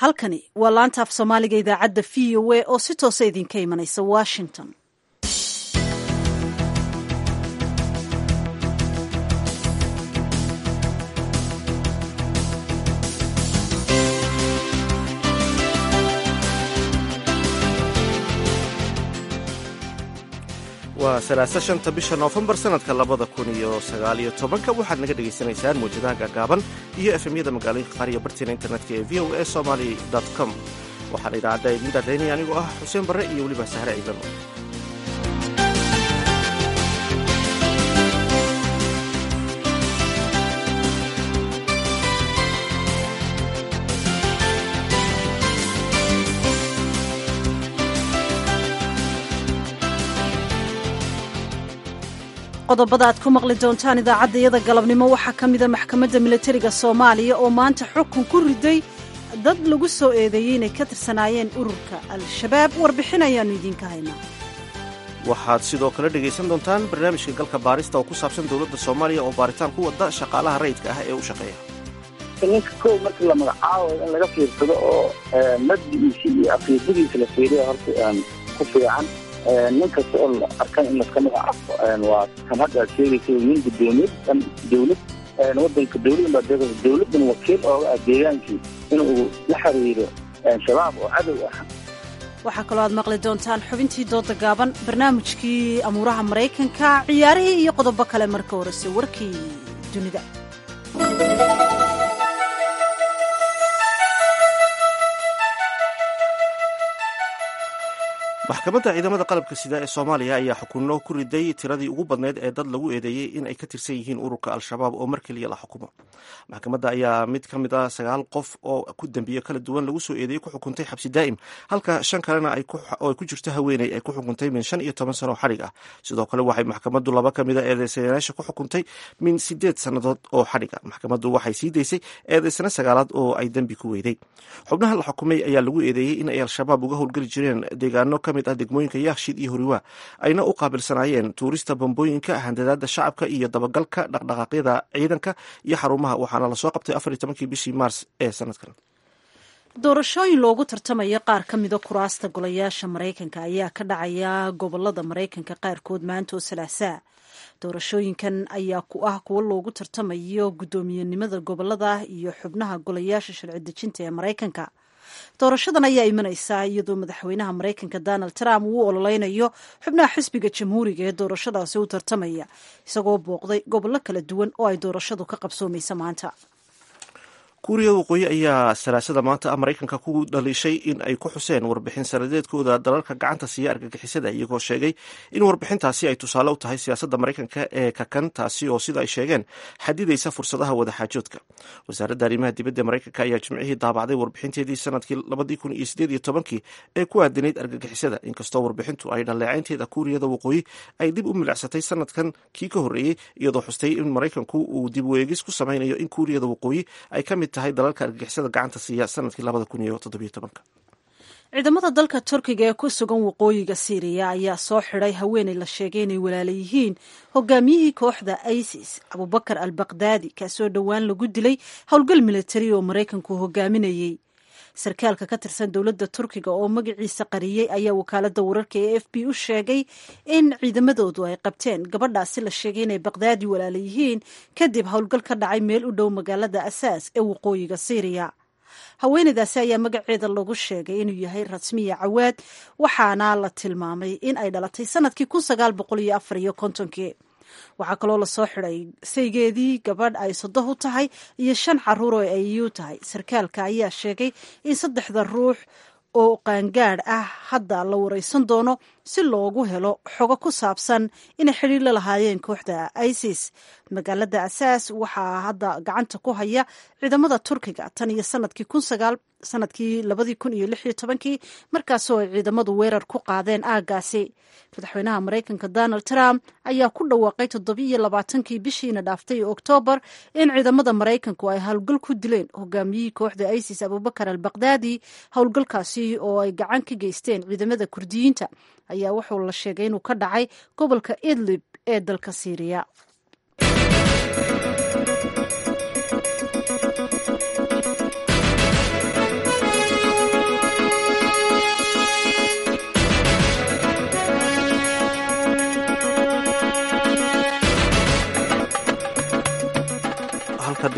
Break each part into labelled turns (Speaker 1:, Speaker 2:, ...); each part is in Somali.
Speaker 1: halkani waa laanta af soomaaliga idaacadda v o a oo si toosa idinka imanaysa washington
Speaker 2: waa salaasa shanta bisha noofembar sanadka labada kun iyo sagaaliyo tobanka waxaad naga dhegaysanaysaan muwjadaha gaagaaban iyo efemyada magaalooyinka qaar iyo bartiina internetka ee v o a somaly com waxaana idaacadda idin daadaynaya anigoo ah xuseen barre iyo weliba sahre ciidan
Speaker 1: qodobada aad ku maqli doontaan idaacadda iyada galabnimo waxaa ka mida maxkamadda milatariga soomaaliya oo maanta xukun ku riday dad lagu soo eedeeyey inay ka tirsanaayeen ururka al-shabaab warbixin ayaannu idiinka haynaa
Speaker 2: waxaad sidoo kale dhegaysan doontaan barnaamijka galka baarista oo ku saabsan dowladda soomaaliya oo baaritaan ku wada shaqaalaha rayidka ah ee u shaqeeya
Speaker 3: ninka kow markii la magacaabo in laga fiirsado oo maddigiisa iyo aqiidadiisa la fiiriya horta ku fiican nin kasta oo la arkan in laska magacaabo waa kan hadda aad sheegaysa nin gudoomiyad dhan dawlad wadanka dawladan baa deeqaysa dawladdan wakiil ooga ah deegaankii inuu la xiriiro shabaab oo cadow ah
Speaker 1: waxaa kaloo aad maqli doontaan xubintii dooda gaaban barnaamijkii amuuraha maraykanka ciyaarihii iyo qodobo kale marka horese warkii dunida
Speaker 2: maxkamadda ciidamada qalabka sida ee soomaaliya ayaa xukunno ku riday tiradii ugu badneyd ee dad lagu eedeeyey in ay ka tirsan yihiin ururka al-shabaab oo mar keliya la xukumo maxkamadda ayaa mid ka mid ah sagaal qof oo ku dembiyo kala duwan lagu soo eedeeyey ku xukuntay xabsi daa'im halka shan kalena oo ay ku jirto haweeney ay ku xukuntay min shan iyo toban sano xadhig ah sidoo kale waxay maxkamaddu laba ka mid a eedeysanayaasha ku xukuntay min sideed sannadood oo xadhig ah maxkamaddu waxay sii daysay eedeysana sagaalaad oo ay dembi ku weyday xubnaha la xukumay ayaa lagu eedeeyey in ay al-shabaab uga howlgeli jireen deegaano ka mid ah degmooyinka yaakshid iyo horiwaa ayna u qaabilsanaayeen tuurista bambooyinka handadaada shacabka iyo dabagalka dhaqdhaqaaqyada ciidanka iyo xarumaha waxaana lasoo qabtay afar iyo tobankii bishii maars ee sanadkan
Speaker 1: doorashooyin loogu tartamaya qaar ka mida kuraasta golayaasha maraykanka ayaa ka dhacaya gobolada maraykanka qaarkood maanta oo salaasaa doorashooyinkan ayaa ku ah kuwo loogu tartamayo guddoomiyenimada gobolada iyo xubnaha golayaasha sharci dejinta ee maraykanka doorashadan ayaa imanaysaa iyadoo madaxweynaha maraykanka donald trump uu ololeynayo xubnaha xisbiga jamhuuriga ee doorashadaasi u tartamaya isagoo booqday gobollo kala duwan oo ay doorashadu ka qabsoomaysa maanta
Speaker 2: kuuriyada waqooyi ayaa salaasada maanta maraykanka ku dhaliishay in ay ku xuseen warbixin sanadeedkooda dalalka gacanta siiya argagixisada iyagoo sheegay in warbixintaasi ay tusaale u tahay siyaasadda maraykanka ee kakan taasi oo sida ay sheegeen xadidaysa fursadaha wadaxaajoodka wasaaradda arrimaha dibadda maraykanka ayaa jimcihii daabacday warbixinteedii sanadkii labadii kun iyo sideed iyo tobankii ee ku aadanayd argagixisada inkastoo warbixintu ay dhaleecaynteeda kuuriyada waqooyi ay dib u milicsatay sanadkan kii ka horreeyey iyadoo xustay in maraykanku uu dib weegis ku samaynayo in kuuriyada waqooyi ay ka mid tahay dalalka argagixisada gacanta siiya sanadkii labada kun iyo toddobiyo tobanka
Speaker 1: ciidamada dalka turkiga ee ku sugan waqooyiga siiriya ayaa soo xidhay haweeney la sheegay inay walaala yihiin hogaamiyihii kooxda isis abubakar al bakdaadi kaasoo dhowaan lagu dilay howlgal militari oo maraykanku hogaaminayey sarkaalka ka tirsan dowladda turkiga oo magaciisa qariyey ayaa wakaaladda wararka ee f b u sheegay in ciidamadoodu ay qabteen gabadhaasi la sheegay inay bakdaadi walaala yihiin kadib howlgal ka dhacay meel u dhow magaalada asaas ee waqooyiga siiriya haweeneydaasi ayaa magaceeda lagu sheegay inuu yahay rasmiya cawaad waxaana la tilmaamay in ay dhalatay sanadkii kun sagaal boqol iyo afar iyo kontonkii waxaa kaloo lasoo xiday saygeedii gabadh ay sodoh u tahay iyo shan caruur oo ay u tahay sarkaalka ayaa sheegay in saddexda ruux oo qaangaadh ah hadda la wareysan doono si loogu helo xogo ku saabsan inay xidhiir la lahaayeen kooxda isis magaalada asaas waxaa hadda gacanta ku haya ciidamada turkiga tan iyo sanadkii kun sagaal sanadkii labadii kun iyo lix iyo tobankii markaasoo ay ciidamadu weerar ku qaadeen aagaasi madaxweynaha maraykanka donald trump ayaa ku dhawaaqay toddobiiyo labaatankii bishiina dhaaftay oktoobar in ciidamada maraykanku ay howlgal ku dileen hogaamiyihii kooxda isis abubakar al bakdaadi howlgalkaasi oo ay gacan ka geysteen ciidamada kurdiyiinta ayaa wuxuu la sheegay inuu ka dhacay gobolka idlib ee dalka siiriya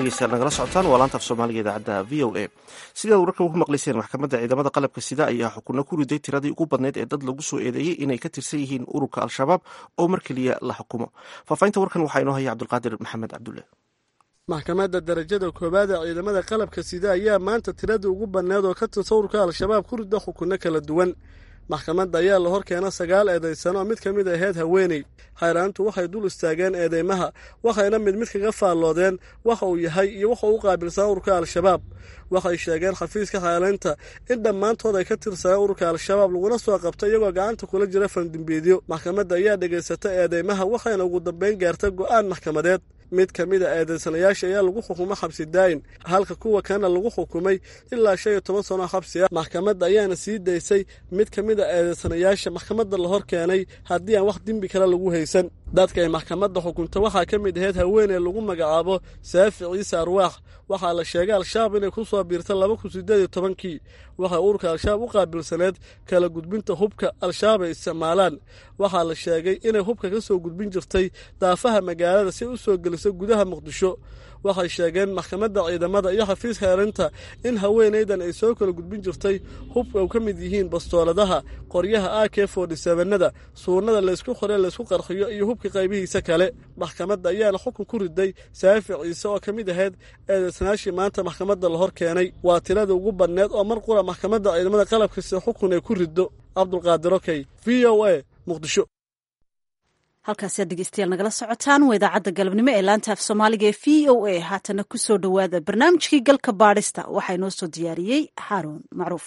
Speaker 2: dhegeystayaal nagala socotaan waa laanta af soomaaliga idaacadda v o a sidaad wararka ugu maqlayseen maxkamadda ciidamada qalabka sida ayaa xukunno ku riday tiradii ugu badnayd ee dad lagu soo eedeeyey inay ka tirsan yihiin ururka al-shabaab oo mar keliya la xukumo faahfaahinta warkan waxaa inoo haya cabdulqaadir maxamed cabdulle
Speaker 4: maxkamadda darajada koowaad ee ciidamada qalabka sida ayaa maanta tiradii ugu badneed oo ka tirsan ururka al-shabaab ku rida xukunno kala duwan maxkamadda ayaa la hor keena sagaal eedaysano oo mid ka mid ahayd haweeney hayraantu waxay dul istaageen eedeymaha waxayna mid mid kaga faalloodeen waxa uu yahay iyo waxa uu u qaabilsanaa ururka al-shabaab waxay sheegeen xafiiska xaalaynta in dhammaantood ay ka tirsaneen ururka al-shabaab laguna soo qabtay iyagoo gacanta kula jira fandimbeedyo maxkamadda ayaa dhegaysata eedeymaha waxayna ugu dambayn gaartay go'aan maxkamadeed mid ka mid a eedaysanayaasha ayaa lagu xukumay xabsi daayin halka kuwa kana lagu xukumay ilaa shan iyo toban sano xabsi ah maxkamadda ayaana sii daysay mid ka mid a eedaysanayaasha maxkamadda la hor keenay haddii aan wax dembi kale lagu haysan dadka ay maxkamadda xukunta waxaa ka mid ahayd haweeney lagu magacaabo saafi ciise arwaax waxaa la sheegay al-shabaab inay ku soo biirta laba kun sideed iyo tobankii waxay ururka al-shabaab u qaabilsaneed kala gudbinta hubka al-shabaab ay isticmaalaan waxaa la sheegay inay hubka ka soo gudbin jirtay daafaha magaalada si u soo geliso gudaha muqdisho waxay sheegeen maxkamadda ciidamada iyo xafiiska eerinta in haweenaydan ay soo kala gudbin jirtay hubka u ka mid yihiin bastooladaha qoryaha a k fordysevenada suunada laysku qore laysku qarxiyo iyo hubka qaybihiisa kale maxkamadda ayaana xukun ku riday saafi ciise oo ka mid ahayd eedaysanaashii maanta maxkamadda la hor keenay waa tiradii ugu badneed oo mar qura maxkamadda ciidamada qalabkasi xukun ay ku riddo cabdulqaadir okey v o a muqdisho
Speaker 1: halkaasiad dhegeystayaal nagala socotaan waa idaacadda galabnimo ee laanta af soomaaliga ee v o a haatana ku soo dhowaada barnaamijkii galka baadhista waxaa inoo soo diyaariyey xaaruun macruuf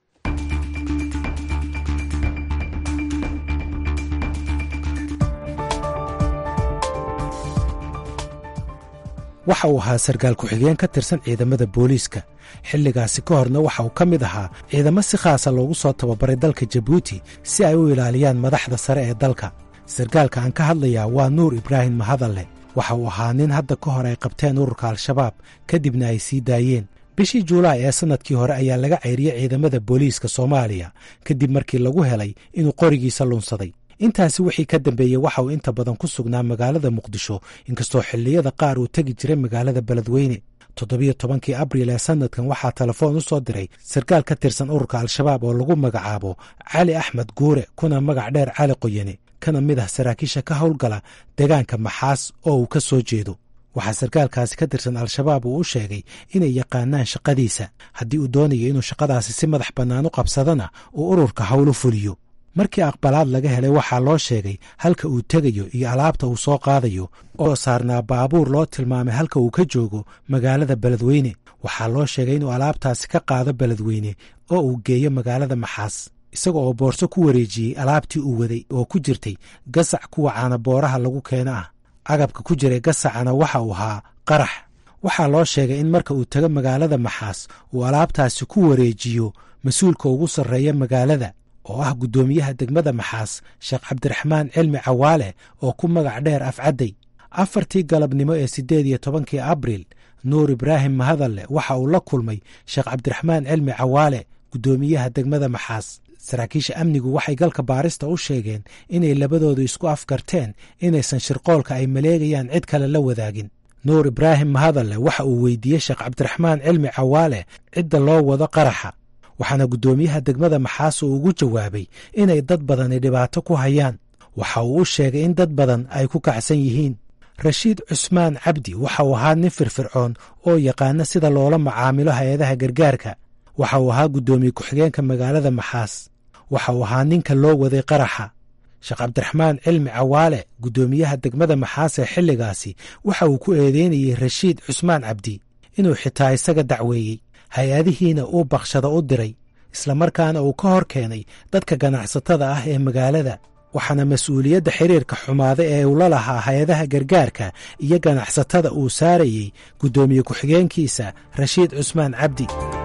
Speaker 5: waxa uu ahaa sarkaal ku-xigeen ka tirsan ciidamada booliiska xilligaasi ka horna waxa uu ka mid ahaa ciidamo si khaasa loogu soo tababaray dalka jabuuti si ay u ilaaliyaan madaxda sare ee dalka sarkaalka aan ka hadlayaa waa nuur ibraahim mahadalle waxa uu ahaa nin hadda ka hor ay qabteen ururka al-shabaab kadibna ay sii daayeen bishii juulaay ee sannadkii hore ayaa laga ceyriyey ciidamada booliiska soomaaliya kadib markii lagu helay inuu qorigiisa lunsaday intaasi wixii ka dambeeyey waxa uu inta badan ku sugnaa magaalada muqdisho inkastoo xilliyada qaar uu tegi jiray magaalada beledweyne toddobiyo tobankii abriil ee sannadkan waxaa telefoon u soo diray sarkaal ka tirsan ururka al-shabaab oo lagu magacaabo cali axmed guure kuna magac dheer cali qoyane kana mid ah saraakiisha ka howlgala deegaanka maxaas oo uu ka soo jeedo waxaa sarkaalkaasi ka tirsan al-shabaab uu u sheegay inay yaqaanaan shaqadiisa haddii uu doonayo inuu shaqadaasi si madax bannaan u qabsadana uu ururka howl u fuliyo markii aqbalaad laga helay waxaa loo sheegay halka uu tegayo iyo alaabta uu soo qaadayo oo saarnaa baabuur loo tilmaamay halka uu ka joogo magaalada beledweyne waxaa loo sheegay inuu alaabtaasi ka qaado beledweyne oo uu geeyo magaalada maxaas isaga oo boorso ku wareejiyey alaabtii uu waday oo ku jirtay gasac kuwa caanabooraha lagu keeno ah agabka ku jiray gasacana waxa uu ahaa qarax waxaa loo sheegay in marka uu tago magaalada maxaas uu alaabtaasi ku wareejiyo mas-uulka ugu sarreeya magaalada oo ah guddoomiyaha degmada maxaas sheekh cabdiraxmaan cilmi cawaale oo ku magac dheer afcadday afartii galabnimo ee siddeed iyo tobankii abriil nuur ibraahim mahadalle waxa uu la kulmay sheekh cabdiraxmaan cilmi cawaale guddoomiyaha degmada maxaas saraakiisha amnigu waxay galka baarista u sheegeen inay labadoodu isku afgarteen inaysan shirqoolka ay maleegayaan cid kale la wadaagin nuur ibraahim mahadalle waxa uu weydiiyey sheekh cabdiraxmaan cilmi cawaale cidda loo wado qaraxa waxaana guddoomiyaha degmada maxaas uu ugu jawaabay inay dad badani dhibaato ku hayaan waxa uu u sheegay in dad badan ay ku kacsan yihiin rashiid cusmaan cabdi waxa uu ahaa nin firfircoon oo yaqaana sida loola macaamilo hay-adaha gargaarka waxa uu ahaa guddoomiye ku-xigeenka magaalada maxaas waxa uu ahaa ninka loo waday qaraxa sheekh cabdiraxmaan cilmi cawaale guddoomiyaha degmada maxaas ee xilligaasi waxa uu ku eedeynayey rashiid cusmaan cabdi inuu xitaa isaga dacweeyey hay-adihiina uu bakshada u diray islamarkaana uu ka hor keenay dadka ganacsatada ah ee magaalada waxaana mas-uuliyadda xiriirka xumaada ee uu la lahaa hay-adaha gargaarka iyo ganacsatada uu saarayey guddoomiye ku-xigeenkiisa rashiid cusmaan cabdi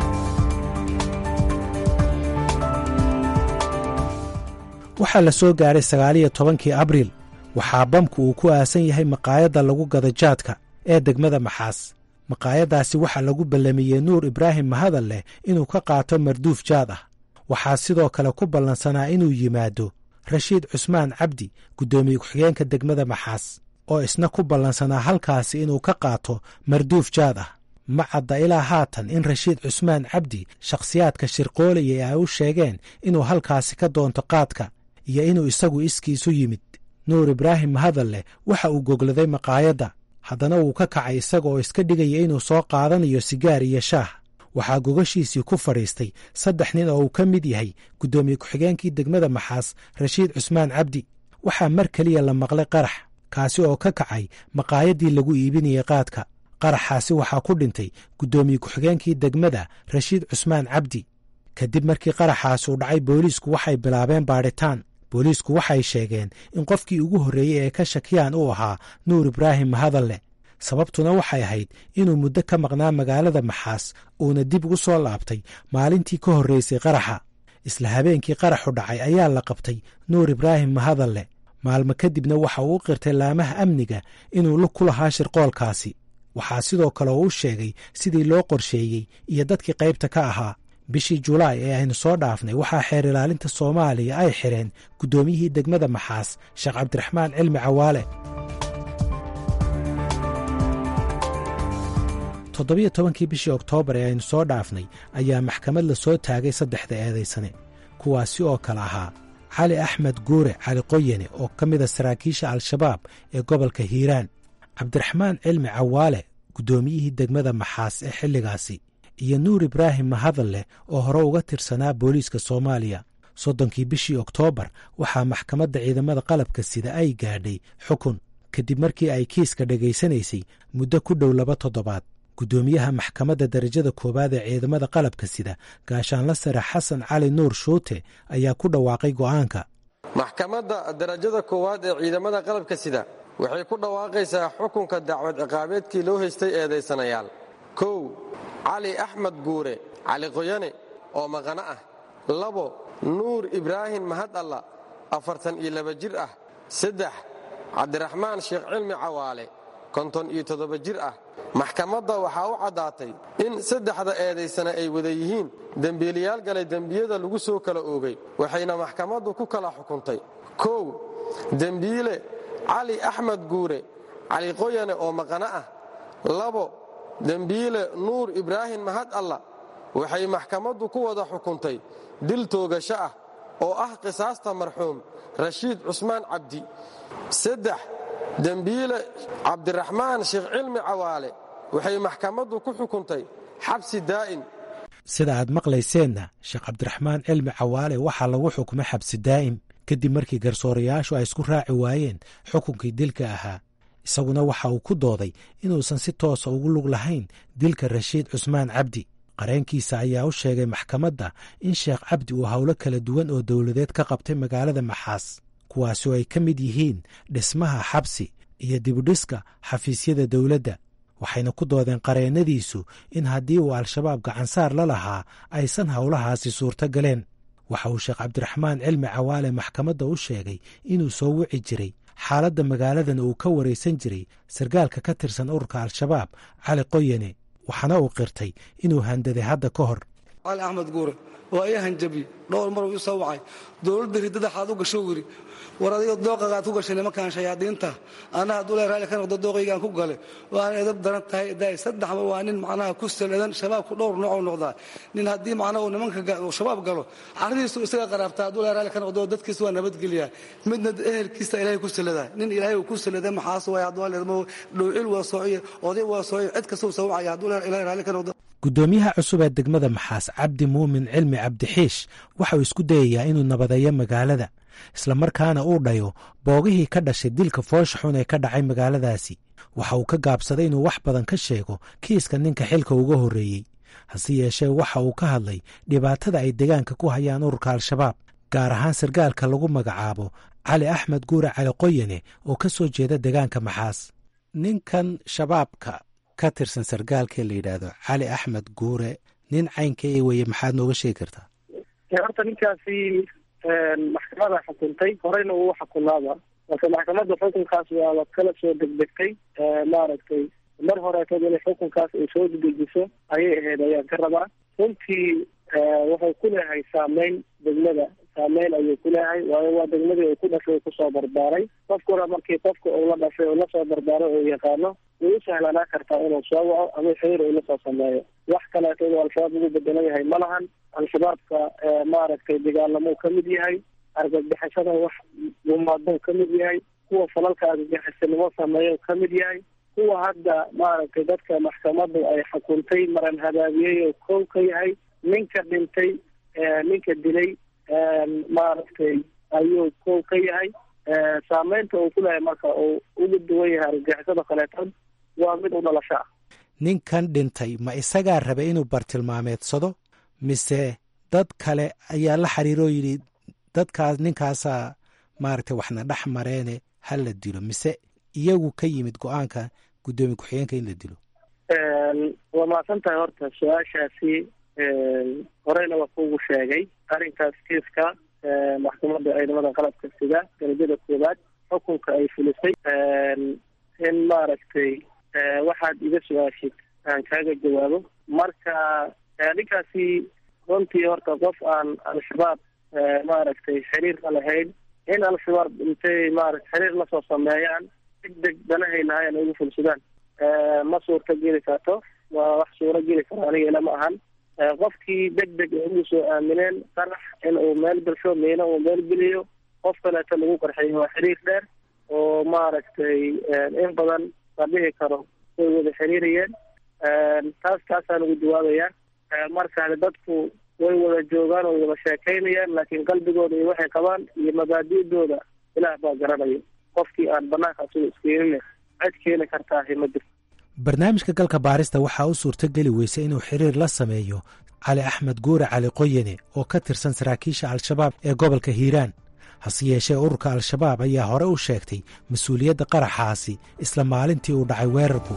Speaker 5: waxaa la soo gaaray sagaaliyo tobankii abriil waxaa bamku uu ku aasan yahay maqaayadda lagu gada jaadka ee degmada maxaas maqaayaddaasi waxaa lagu ballamiyey nuur ibraahim mahadal leh inuu ka qaato marduuf jaad ah waxaa sidoo kale ku ballansanaa inuu yimaado rashiid cusmaan cabdi guddoomiye ku-xigeenka degmada maxaas oo isna ku ballansanaa halkaasi inuu ka qaato marduuf jaad ah ma cadda ilaa haatan in rashiid cusmaan cabdi shakhsiyaadka shirqoolaya ay u sheegeen inuu halkaasi ka doonto qaadka iyo inuu isagu iskiisu yimid nuur ibraahim mahadalle waxa uu gogladay maqaayadda haddana wuu ka kacay isaga oo iska dhigaya inuu soo qaadanayo sigaar iyo shaah waxaa gogashiisii ku fadhiistay saddex nin oo uu ka mid yahay guddoomiye ku-xigeenkii degmada maxaas rashiid cusmaan cabdi waxaa mar keliya la maqlay qarax kaasi oo ka kacay maqaayaddii lagu iibinayay qaadka qaraxaasi waxaa ku dhintay guddoomiye ku-xigeenkii degmada rashiid cusmaan cabdi kadib markii qaraxaasi uu dhacay booliisku waxay bilaabeen baadhitaan booliisku waxay sheegeen in qofkii ugu horreeyey ee ka shakiyaan uu ahaa nuur ibraahim mahadalle sababtuna waxay ahayd inuu muddo ka maqnaa magaalada maxaas uuna dib ugu soo laabtay maalintii ka horreysay qaraxa isla habeenkii qaraxu dhacay ayaa la qabtay nuur ibraahim mahadalle maalmo kadibna waxa uu u qirtay laamaha amniga inuu lug ku lahaa shirqoolkaasi waxaa sidoo kale uu u sheegay sidii loo qorsheeyey iyo dadkii qaybta ka ahaa bishii julaay ee aynu soo dhaafnay waxaa xeer ilaalinta soomaaliya ay xidheen guddoomiyihii degmada maxaas sheekh cabdiraxmaan cilmi cawaale toddobiyo tobankii bishii oktoobar ee aynu soo dhaafnay ayaa maxkamad la soo taagay saddexda eedaysane kuwaasi oo kale ahaa cali axmed guure cali qoyane oo ka mida saraakiisha al-shabaab ee gobolka hiiraan cabdiraxmaan cilmi cawaale guddoomiyihii degmada maxaas ee xilligaasi iyo nuur ibraahim mahadalle oo hore uga tirsanaa booliiska soomaaliya soddonkii bishii oktoobar waxaa maxkamadda ciidamada qalabka sida ay gaadhay xukun kadib markii ay kiiska dhegaysanaysay muddo ku dhow laba toddobaad guddoomiyaha maxkamadda darajada koowaad ee ciidamada qalabka sida gaashaanla sare xasan cali nuur shuute ayaa ku dhawaaqay go'aanka
Speaker 6: maxkamadda darajada koowaad ee ciidamada qalabka sida waxay ku dhawaaqaysaa xukunka dacwad ciqaabeedkii loo haystay eedaysanayaal kow cali axmed guure cali qoyane oo maqano ah labo nuur ibraahim mahad alla afartan iyo laba jir ah saddex cabdiraxmaan sheekh cilmi cawaale konton iyo toddoba jir ah maxkamadda waxaa u caddaatay in saddexda eedaysana ay wada yihiin dembiilayaal galay dembiyada lagu soo kala oogay waxayna maxkamaddu ku kala xukuntay kow dembiile cali axmed guure cali qoyane oo maqano ah labo dembiile nuur ibraahim mahad alla waxay maxkamaddu ku wada xukuntay dil toogasho ah oo ah qisaasta marxuum rashiid cusmaan cabdi saddex dembiile cabdiraxmaan sheekh cilmi cawaale waxay maxkamaddu ku xukuntay xabsi daa'im
Speaker 5: sida aad maqlayseenna sheekh cabdiraxmaan cilmi cawaale waxaa lagu xukumay xabsi daa'im kadib markii garsoorayaashu ay isku raaci waayeen xukunkii dilka ahaa isaguna waxa uu ku dooday inuusan si toosa ugu lug lahayn dilka rashiid cusmaan cabdi qareenkiisa ayaa u sheegay maxkamadda in sheekh cabdi uu howlo kala duwan oo dowladeed ka qabtay magaalada maxaas kuwaasi oo ay ka mid yihiin dhismaha xabsi iyo dibudhiska xafiisyada dowladda waxayna ku doodeen qareennadiisu in haddii uu al-shabaab gacansaar la lahaa aysan howlahaasi suurto galeen waxa uu sheekh cabdiraxmaan cilmi cawaale maxkamadda u sheegay inuu soo wici jiray xaaladda magaaladan uu ka waraysan jiray sargaalka ka tirsan ururka al-shabaab cali qoyane waxaana uu qirtay inuu handaday hadda ka hor
Speaker 7: cali axmed guure waa ii hanjabi dhowr mar uu ii soo wacay dowladda ridada xaad u gasho wiri war adiga dooqagaad ku gashay nimankan shayaadiinta anna hadduu le raalli ka noqdo dooqaygaan ku gale waan edab daran tahay daay saddexba waa nin macnaha ku saladan shabaabku dhowr noocuu noqdaa nin haddii macnaha uu nimanka shabaab galo carridiisu isaga qaraabtaa hadduu le raalli ka noqdo dadkiisa waa nabadgelyaa midna ehelkiisa ilaahay ku saladaa nin ilaahay uu ku salada maxaas waay hadduu leedmo dhowcil waa soociye oday waa soociye cid kasta uu soo wacaya hadduu le ilaahay raalli ka noqdo
Speaker 5: guddoomiyaha cusub ee degmada maxaas cabdi muumin cilmi cabdixiish waxa uu isku dayayaa inuu nabadeeyo magaalada islamarkaana uu dhayo boogihii ka dhashay dilka foosha xun ee ka dhacay magaaladaasi waxa uu ka gaabsaday inuu wax badan ka sheego kiiska ninka xilka uga horreeyey hase yeeshee waxa uu ka hadlay dhibaatada ay deegaanka ku hayaan ururka al-shabaab gaar ahaan sargaalka lagu magacaabo cali axmed guure cali qoyane oo ka soo jeeda deegaanka maxaas ninkan shabaabka ka tirsan sargaalkee la yidhaahdo cali axmed guure nin caynka e weye maxaad nooga sheegi kartaa
Speaker 3: horta ninkaasi maxkamada xukuntay horeyna uu xukunaaba marka maxkamadda xukunkaas waaba kala soo degdegtay maaragtay mar horeetad inay xukunkaas ay soo dedejiso ayay ahayd ayaan ka rabaa runtii waxay ku leehay saameyn degmada saameyn ayuu ku leeyahay waayo waa degmadii uu ku dhashay kusoo barbaaray qofkuna markii qofka uu la dhashay uu lasoo barbaaray uu yaqaano way u sahlanaa kartaa inuu soo waco ama xiriir uu lasoo sameeyo wax kaleeto inuu al-shabaab ugu bedelan yahay ma lahan al-shabaabka maaragtay dagaalamuu ka mid yahay argagixisada wax gumaaduu ka mid yahay kuwa falalka argagixisanimo sameeyo ka mid yahay kuwa hadda maaragtay dadka maxkamadu ay xukuntay maran habaabiyey oo kow ka yahay ninka dhintay ninka dilay maaragtay ayuu kow ka yahay saameynta uu ku leeyahay marka uu uga duwan yahay argagixisada kaleetan waa mid u dhalasho ah
Speaker 5: ninkan dhintay ma isagaa rabay inuu bartilmaameedsado mise dad kale ayaa la xiriiroo yidhi dadkaas ninkaasaa maaragtay waxna dhex mareene ha la dilo mise iyagu ka yimid go-aanka guddoomiye ku-xigeenka in la dilo
Speaker 3: waa mahadsan tahay horta su-aashaasi horeyna waa kuugu sheegay arrinkaas kiiska maxkamadda ciidamada qalabka sida darajada koowaad xukunka ay fulisay in maaragtay waxaad iga su-aashid aan kaaga jawaabo marka ninkaasi runtii horta qof aan al-shabaab maaragtay xiriir la lahayn in al-shabaab intay maarata xiriir lasoo sameeyaan deg deg danahay lahaayeen ugu fulsadaan ma suurta geli karto waa wax suuro geli karo aniga ila ma ahan qofkii deg deg ay ugu soo aamineen qarax in uu meel gasho miina uu meel geliyo qof kaleeto lagu qarxeeyo waa xiriir dheer oo maaragtay in badan la dhihi karo way wada xiriirayeen taas taasaan ugu jawaabayaa markaani dadku way wada joogaan oo wada sheekaynayaan laakiin qalbigooda iyo waxay qabaan iyo mabaadi'dooda ilaah baa garanaya qofkii aan banaanka asuga iskeenine cid keeni kartaahi ma jirto
Speaker 5: barnaamijka galka baarista waxaa u suurtogeli weysay inuu xiriir la sameeyo cali axmed guure cali qoyane oo ka tirsan saraakiisha al-shabaab ee gobolka hiiraan hase yeeshee ururka al-shabaab ayaa hore u sheegtay mas-uuliyadda qaraxaasi isla maalintii uu dhacay weerarku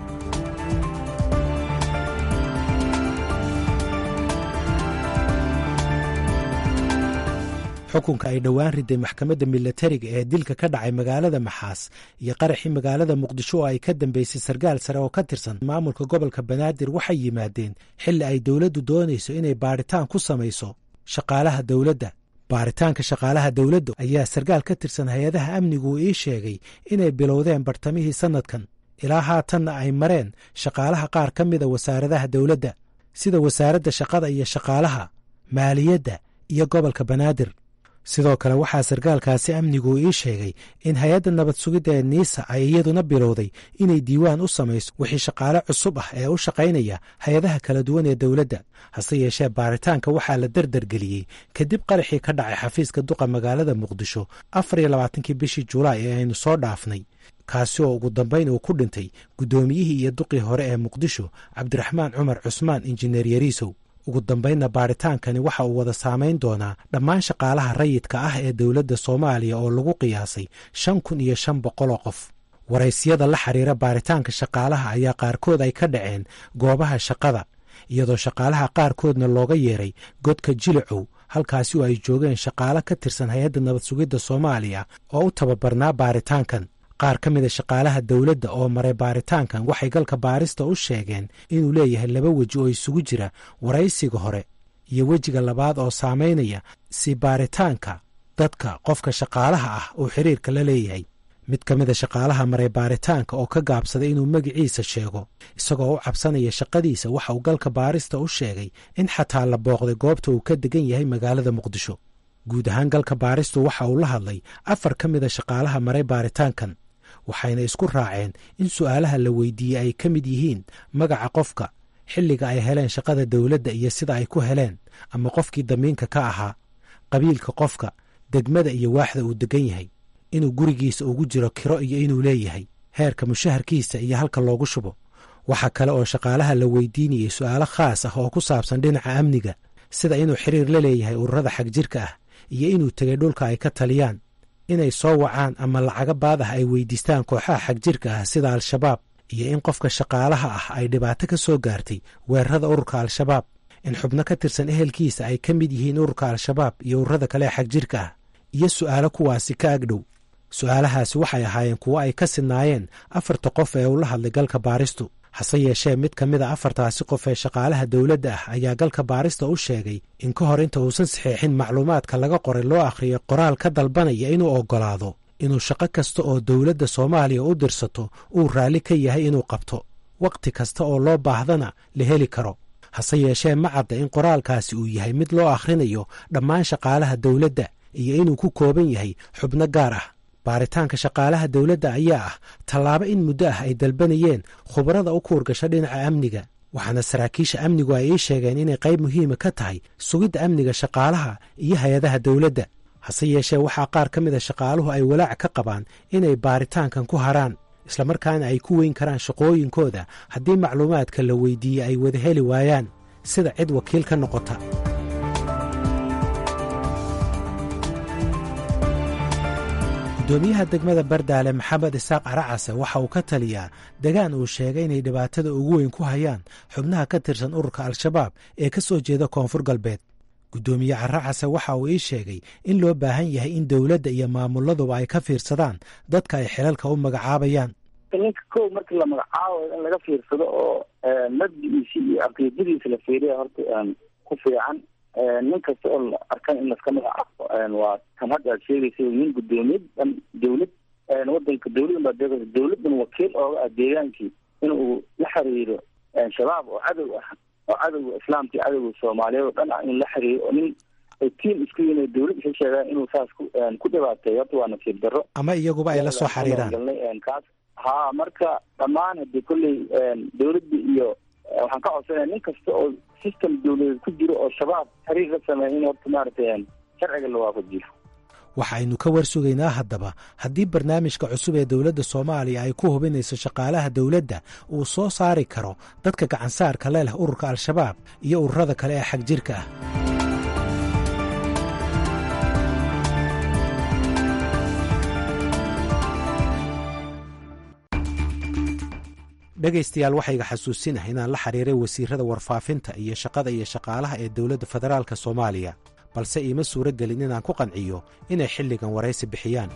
Speaker 5: xukunka ay dhowaan riday maxkamadda milatariga ee dilka ka dhacay magaalada maxaas iyo qaraxii magaalada muqdisho oo ay ka dambeysay sarkaal sare oo ka tirsan maamulka gobolka banaadir waxay yimaadeen xilli ay dowladdu doonayso inay baadhitaan ku samayso shaqaalaha dowladda baaritaanka shaqaalaha dowladda ayaa sarkaal ka tirsan hay-adaha amnigu uu ii sheegay inay bilowdeen bartamihii sannadkan ilaa haatanna ay mareen shaqaalaha qaar ka mida wasaaradaha dowladda sida wasaaradda shaqada iyo shaqaalaha maaliyadda iyo gobolka banaadir sidoo kale waxaa sarkaalkaasi amnigu ii sheegay in hay-adda nabad sugidda ee niisa ay iyaduna bilowday inay diiwaan u samayso wixii shaqaale cusub ah ee u shaqaynaya hay-adaha kala duwan ee dowladda hase yeeshee baaritaanka waxaa la derdergeliyey kadib qaraxii ka dhacay xafiiska duqa magaalada muqdisho afar iyo labaatankii bishii julaay ee aynu soo dhaafnay kaasi oo ugu dambayn uu ku dhintay guddoomiyihii iyo duqii hore ee muqdisho cabdiraxmaan cumar cusmaan injineer yariisow ugu dambaynna baaritaankani waxa uu wada saamayn doonaa dhammaan shaqaalaha rayidka ah ee dowladda soomaaliya oo lagu qiyaasay shan kun iyo shan boqoloo qof waraysiyada la xiriira baaritaanka shaqaalaha ayaa qaarkood ay ka dhaceen goobaha shaqada iyadoo shaqaalaha qaarkoodna looga yeeray godka jilicow halkaasi oo ay joogeen shaqaalo ka tirsan hay-adda nabad sugidda soomaaliya oo u tababarnaa baaritaankan qaar ka mida shaqaalaha dowladda oo maray baaritaankan waxay galka baarista u sheegeen inuu leeyahay laba weji oo isugu jira waraysiga hore iyo wejiga labaad oo saamaynaya si baaritaanka dadka qofka shaqaalaha ah uu xiriirka la leeyahay mid ka mida shaqaalaha maray baaritaanka oo ka gaabsaday inuu magiciisa sheego isagoo u cabsanaya shaqadiisa waxa uu galka baarista u sheegay in xataa la booqday goobta uu ka degan yahay magaalada muqdisho guud ahaan galka baaristu waxa uu la hadlay afar ka mida shaqaalaha maray baaritaankan waxayna isku raaceen in su'aalaha la weydiiyey ay ka mid yihiin magaca qofka xilliga ay heleen shaqada dowladda iyo sida ay ku heleen ama qofkii damiinka ka ahaa qabiilka qofka degmada iyo waaxda uu degan yahay inuu gurigiisa ugu jiro kiro iyo inuu leeyahay heerka mushaharkiisa iyo halka loogu shubo waxaa kale oo shaqaalaha la weydiinayey su'aalo khaas ah oo ku saabsan dhinaca amniga sida inuu xiriir la leeyahay ururada xagjirka ah iyo inuu tegay dhulka ay ka taliyaan inay soo wacaan ama lacaga baad ah ay weydiistaan kooxaha xagjirka ah sida al-shabaab iyo in qofka shaqaalaha ah ay dhibaato ka soo gaartay weerarada ururka al-shabaab in xubno ka tirsan ehelkiisa ay ka mid yihiin ururka al-shabaab iyo ururada kale ee xagjirka ah iyo su'aalo kuwaasi ka agdhow su'aalahaasi waxay ahaayeen kuwo ay ka sidnaayeen afarta qof ee ula hadlay galka baaristu hase yeeshee mid ka mid a afartaasi qof ee shaqaalaha dowladda ah ayaa galka baarista u sheegay in ka hor inta uusan saxeexin macluumaadka laga qoray loo akhriyay qoraal ka dalbanaya inuu oggolaado inuu shaqo kasta oo dowladda soomaaliya u dirsato uu raalli ka yahay inuu qabto wakhti kasta oo loo baahdana la heli karo hase yeeshee ma cadda in qoraalkaasi uu yahay mid loo akhrinayo dhammaan shaqaalaha dowladda iyo inuu ku kooban yahay xubno gaar ah baaritaanka shaqaalaha dowladda ayaa ah tallaabo in muddo ah ay dalbanayeen khubarada u kuurgasha dhinaca amniga waxaana saraakiisha amnigu ay ii sheegeen inay qayb muhiima ka tahay sugidda amniga shaqaalaha iyo hay-adaha dowladda hase yeeshee waxaa qaar ka mid a shaqaaluhu ay walaac ka qabaan inay baaritaankan ku haraan islamarkaana ay ku weyn karaan shaqooyinkooda haddii macluumaadka la weydiiyey ay wada heli waayaan sida cid wakiil ka noqota gudoomiyaha degmada bardaale maxamed isaaq caracase waxa uu ka taliyaa degaan uu sheegay inay dhibaatada ugu weyn ku hayaan xubnaha ka tirsan ururka al-shabaab ee ka soo jeeda koonfur galbeed guddoomiye caracase waxa uu ii sheegay in loo baahan yahay in dowladda iyo maamuladuba ay ka fiirsadaan dadka ay xilalka u magacaabayaan
Speaker 3: ninka kow markii la magacaabayo in laga fiirsado oo mabdigiisi iyo caqiidadiisa la fiiriya horta ku fiican nin kasta oo la arkan in laska magacaabo waa kan hadda aad sheegaysa nin gudoomiyad dhan dawlad wadanka dawladan baa deeqaysa dawladdan wakiil ooga ah deegaankii in uu la xiriiro shabaab oo cadow ah oo cadowga islaamka iyo cadowga soomaaliyeed oo dhan ah in la xiriiro oo nin ay tiim isku yihin dawlad isa sheegaan inuu saas ku ku dhibaateeyo horta waa nasiib darro
Speaker 5: ama iyaguba ay la soo xiriiraan
Speaker 3: kaas ha marka dhammaan hadii kolley dawladda iyo waxaan ka codsanaya nin kasta oo system dawladeed ku jiro oo shabaab xiriir la sameeya in horta maaragtay sharciga la waafajiyo
Speaker 5: waxaynu ka war sugaynaa haddaba haddii barnaamijka cusub ee dowladda soomaaliya ay ku hubinayso shaqaalaha dowladda uu soo saari karo dadka gacansaarka le leh ururka al-shabaab iyo ururada kale ee xag jirka ah dhegaystayaal waxayga xasuusinaha inaan la xiriiray wasiirada warfaafinta iyo shaqada iyo shaqaalaha ee dowladda federaalka soomaaliya balse iima suuro gelin inaan ku qanciyo inay xilligan waraysi bixiyaan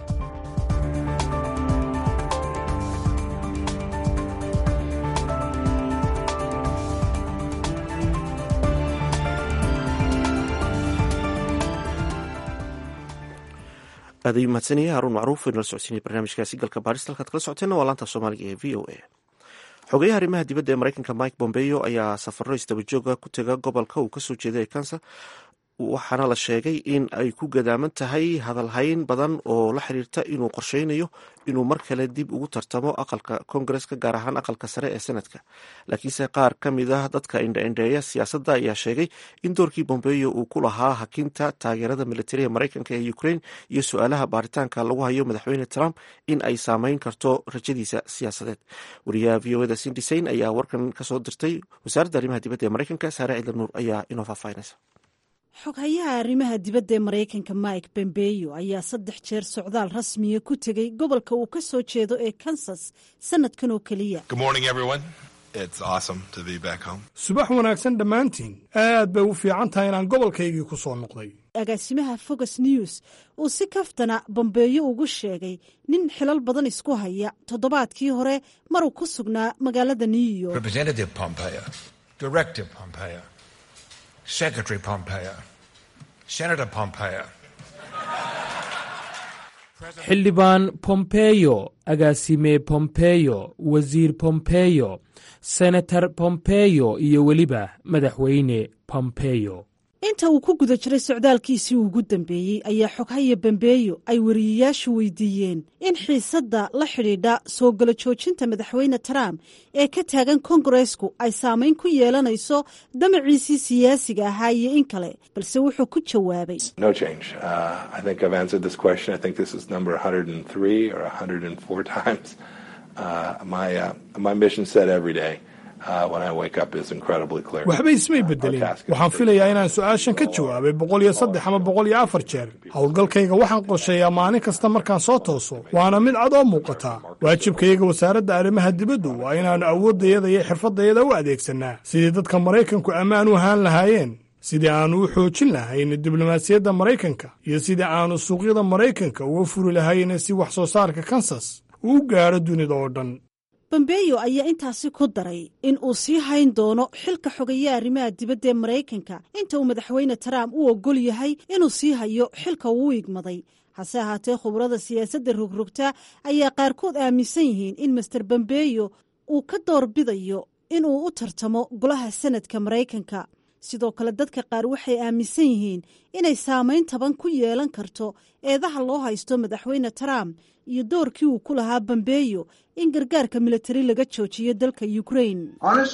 Speaker 2: aad ayuu mahadsanyahay haruun macruuf inala socodsiinaya barnaamijkaasi galka baarista halkaad kala socoteenna waa laanta soomaaliga ee v o a xogeyaha arrimaha dibadda ee maraykanka mike bombeo ayaa safaro isdabajooga ku tega gobolka uu kasoo jeeda ee kansa waxaana la sheegay in ay ku gadaaman tahay hadalhayn badan oo la xiriirta inuu qorsheynayo inuu mar kale dib ugu tartamo aqalka kongareska gaar ahaan aqalka sare ee senadka laakiinse qaar ka mid ah dadka indhaindheeya siyaasadda ayaa sheegay in doorkii bombeyo uu ku lahaa hakinta taageerada militariga maraykanka ee ukraine iyo su-aalaha baaritaanka lagu hayo madaxweyne trump in ay saameyn karto rajadiisa siyaasadeed wariyaha v o eda sindisayn ayaa warkan kasoo dirtay wasaaradda arrimaha dibadda ee maraykanka saare ciidal nuur ayaa inoo faahfaahinaysa
Speaker 1: xoghayaha arrimaha dibadda ee maraykanka mike bombeyo ayaa saddex jeer socdaal rasmiya ku tegey gobolka uu ka soo jeedo ee kansas sanadkan oo keliya
Speaker 8: subax wanaagsan dhammaantiin aad bay u fiican tahay inaan gobolkaygii ku soo noqday
Speaker 1: agaasimaha fox news uu si kaftana bombeeyo ugu sheegay nin xilal badan isku haya toddobaadkii hore maruu ku sugnaa magaalada new york
Speaker 9: Secretary Pompeo, Senator Pompeo.
Speaker 10: xildhibaan pompeyo agaasime pompeyo wasiir pompeyo senator pompeyo iyo weliba madaxweyne pompeyo
Speaker 1: inta uu ku guda jiray socdaalkiisii ugu dambeeyey ayaa xoghaya bambeeyo ay wariyayaashu weydiiyeen in xiisadda la xidhiidha soo galo joojinta madaxweyne trump ee ka taagan kongaresku ay saamayn ku yeelanayso damaciisii siyaasiga ahaa iyo in kale balse wuxuu ku jawaabay
Speaker 8: waxba ismay bedelin waxaan filayaa inaan su-aashan ka jawaabay boqol iyo saddex ama boqol iyo afar jeer howlgalkayga waxaan qorsheeyaa maalin kasta markaan soo tooso waana mid cad oo muuqataa waajibkayaga wasaaradda arrimaha dibaddu waa inaannu awooddayada iyo xirfaddayada u adeegsannaa sidii dadka maraykanku ammaan u ahaan lahaayeen sidii aannu u xoojin lahayn diblomaasiyadda maraykanka iyo sidii aannu suuqyada maraykanka uga furi lahayn si wax soo saarka kansas uu u gaadho dunida oo dhan
Speaker 1: bombeyo ayaa intaasi ku daray in uu sii hayn doono xilka xogeeya arrimaha dibadda ee maraykanka inta uu madaxweyne trump u ogol yahay inuu sii hayo xilka uu igmaday hase ahaatee khubrada siyaasadda rogrogta ayaa qaarkood aaminsan yihiin in master bombeyo uu ka doorbidayo inuu u tartamo golaha sanadka maraykanka sidoo kale dadka qaar waxay aaminsan yihiin inay saamayn taban ku yeelan karto eedaha loo haysto madaxweyne trump iyo doorkii uu ku lahaa bambeeyo in gargaarka militari laga joojiyo dalka ukraine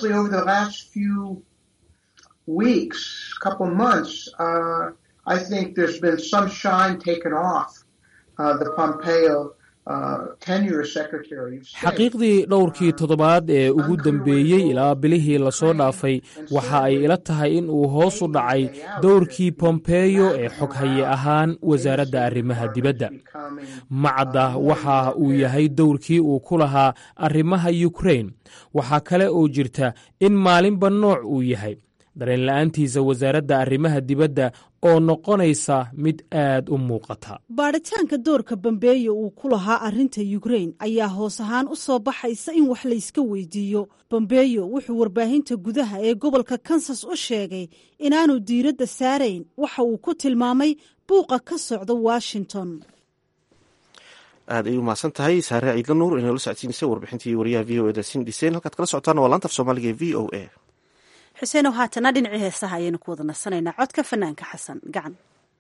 Speaker 10: xaqiiqdii dhowrkii toddobaad ee ugu dambeeyey ilaa bilihii lasoo dhaafay waxa ay ila tahay in uu hoos u dhacay dowrkii bombeyo ee xoghaye ahaan wasaaradda arrimaha dibadda macadda waxa uu yahay dowrkii uu ku lahaa arrimaha yukrain waxaa kale oo jirta in maalinba nooc uu yahay dareenla-aantiisa wasaaradda arrimaha dibadda oo noqonaysa mid aad u muuqata
Speaker 1: baadhitaanka doorka bambeeyo uu ku lahaa arrinta yukrain ayaa hoos ahaan u soo baxaysa in wax layska weydiiyo bambeeyo wuxuu warbaahinta gudaha ee gobolka kansas u sheegay inaanu diiradda saarayn waxa uu ku tilmaamay buuqa ka socda washington
Speaker 2: aad ay u mahadsan tahay saare ciidla nuur inay la socodsiinaysa warbixintii wariyaha v o eda sin dhiseen halkaad kala socotaan waa laantaf soomaaliga ee v o a
Speaker 1: xuseenow haatana dhinacii heesaha ayaynu ku wada nasanaynaa codka fanaanka xasan gacan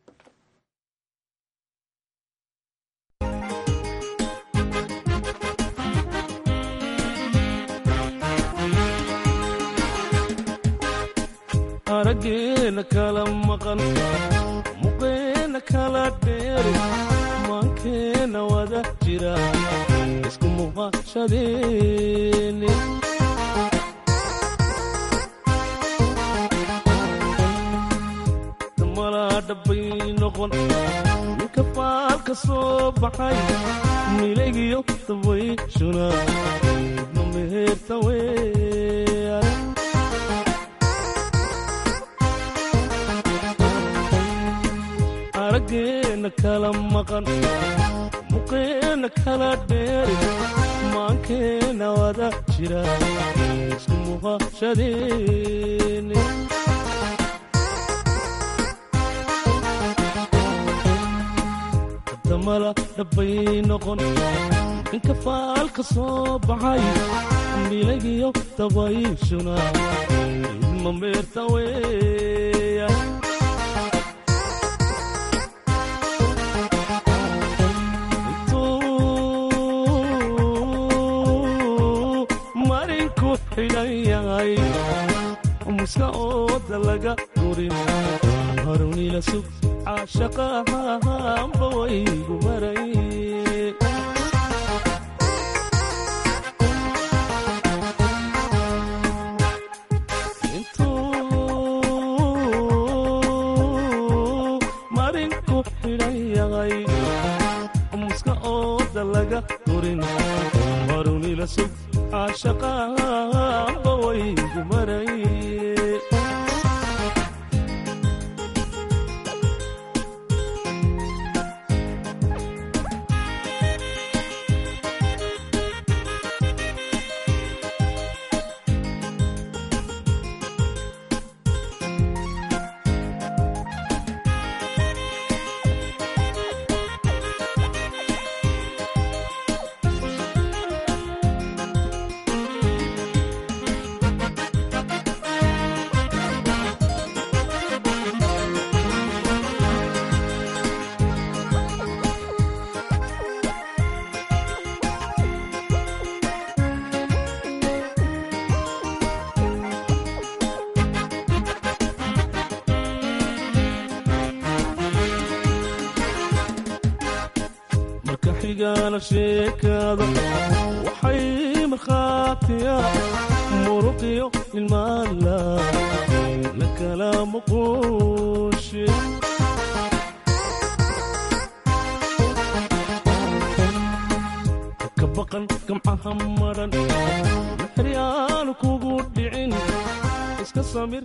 Speaker 11: araggeena kala maqan muqeena kala dheeri maankeena wada jira isku muuqashadeeni dhabbay noqon ninka faalka soo baxay milaygiyo dabayshuna ma meherta weeyaan araggeena kala maqan muqeena kala dheeri maankeena wada jira isku muuqashadeeni damala dhabbay noqon ninka faalka soo baxay milagiyo dabayshuna idma meerta weeya intuu marinku xidhan yahay muska ooda laga gurin harunila sug caashaqahanba waygu maray intuu marinku xidhan yahay muska ooda laga durin harunila sug caashaqahanba waygu maray marka xigana sheekada waxay markhaatiya muruqiyo ilmaala la kala muquushe ka baqan gamcaha maran mixri aanu kugu dhicin iska samir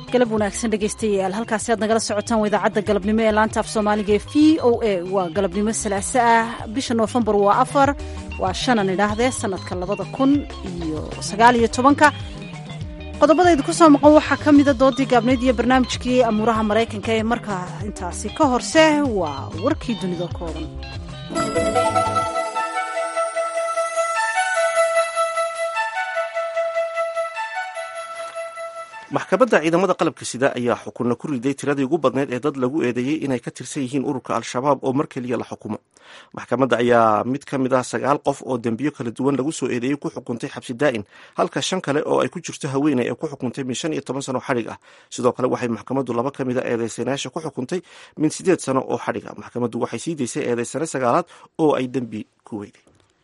Speaker 1: galab wanaagsan dhegaystayaal halkaasi aad nagala socotaan waa idaacadda galabnimo ee laanta af soomaaliga ee v o a waa galabnimo salaaso ah bisha noofembar waa afar waa shanan idhaahdee sanadka labada kun iyo sagaal iyo tobanka qodobada idinku soo maqan waxaa ka mida doodii gaabnayd iyo barnaamijkii amuuraha maraykanka ee markaa intaasi ka horse waa warkii dunida kooban
Speaker 2: maxkamadda ciidamada qalabka sida ayaa xukunna ku riday tiradii ugu badneyd ee dad lagu eedeeyey inay ka tirsan yihiin ururka al-shabaab oo mar keliya la xukumo maxkamadda ayaa mid ka mid ah sagaal qof oo dembiyo kala duwan lagu soo eedeeyey ku xukuntay xabsi daa'in halka shan kale oo ay ku jirto haweeney ee ku xukuntay min shan iyo toban sano xadhig ah sidoo kale waxay maxkamaddu laba ka mid a eedeysanayaasha ku xukuntay min siddeed sano oo xadhig ah maxkamaddu waxay sii daysay eedeysane sagaalaad oo ay dembi ku weyday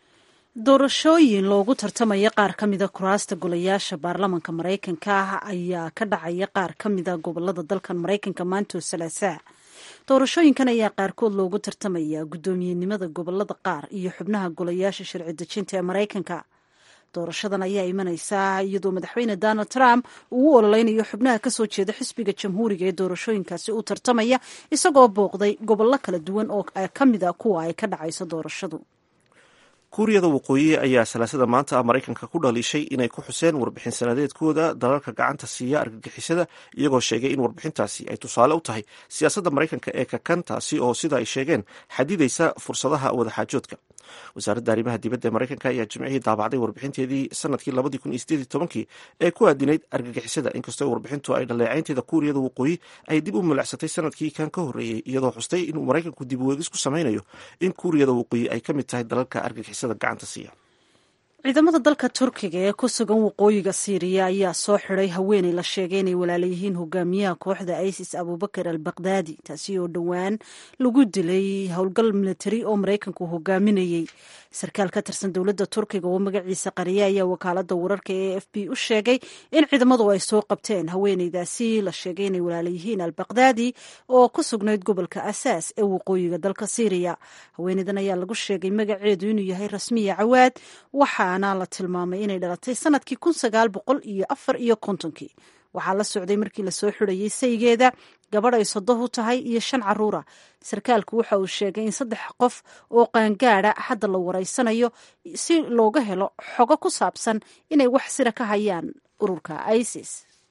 Speaker 1: doorashooyin loogu tartamaya qaar ka mida kuraasta golayaasha baarlamanka maraykanka ah ayaa ka dhacaya qaar ka mida gobolada dalkan maraykanka maantoo salaasaa doorashooyinkan ayaa qaarkood loogu tartamaya guddoomiyenimada gobolada qaar iyo xubnaha golayaasha sharci dejinta ee maraykanka doorashadan ayaa imanaysaa iyadoo madaxweyne donald trump uu u ololeynayo xubnaha kasoo jeeda xisbiga jamhuuriga ee doorashooyinkaasi u tartamaya isagoo booqday gobollo kala duwan oo ka mid a kuwa ay ka dhacayso doorashadu
Speaker 2: kuuriyada waqooyi ayaa salaasada maanta maraykanka ku dhaliishay inay ku xuseen warbixin sanadeedkooda dalalka gacanta siiya argagixisada iyagoo sheegay in warbixintaasi ay tusaale u tahay siyaasadda maraykanka ee kakan taasi oo sida ay sheegeen xadidaysa fursadaha wadaxaajoodka wasaaradda arrimaha dibadda ee maraykanka ayaa jimcihii daabacday warbixinteedii sanadkii labadii kun iyo sideed tobankii ee ku aadinayd argagixisada inkastoo warbixintu ay dhaleecaynteeda kuuriyada waqooyi ay dib u milicsatay sanadkii kan ka horreeyey iyadoo xustay inuu maraykanku dib weegis ku samaynayo in kuuriyada waqooyi ay ka mid tahay dalalka argagixisada gacanta siiya
Speaker 1: ciidamada dalka turkiga ee ku sugan waqooyiga siiriya ayaa soo xiday haweeney la sheegay inay walaalayihiin hogaamiyaha kooxda isis abubakar al bakdaadi taasi oo dhowaan lagu dilay howlgal militari oo maraykanku hogaaminayey sarkaal ka tirsan dowladda turkiga oo magaciisa qariye ayaa wakaalada wararka ee f b u sheegay in ciidamadu ay soo qabteen haweeneydaasi la sheegay inay walaalayihiin al bakdaadi oo ku sugnayd gobolka asaas ee waqooyiga dalka siiriya haweeneydan ayaa lagu sheegay magaceedu inuu yahay rasmiya cawaad waxaana la tilmaamay inay dhalatay sanadkii kun sagaal boqol iyo afar iyo kontonkii waxaa la socday markii lasoo xidhayay saygeeda gabadh ay sodohu tahay iyo shan caruura sarkaalku waxa uu sheegay in saddex qof oo qaangaada hadda la wareysanayo si looga helo xogo ku saabsan inay wax sira ka hayaan ururka isis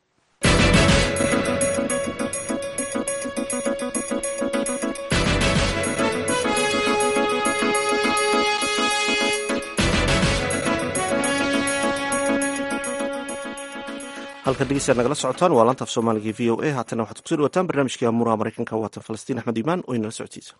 Speaker 2: halkan dhegeystaad nagala socotaan waa laanta af soomaaliga v o a haatana waxaad kusoo dhawataan barnaamijkii amuuraha maraykanka waatan falastiin axmed iimaan oo inala socodsiisa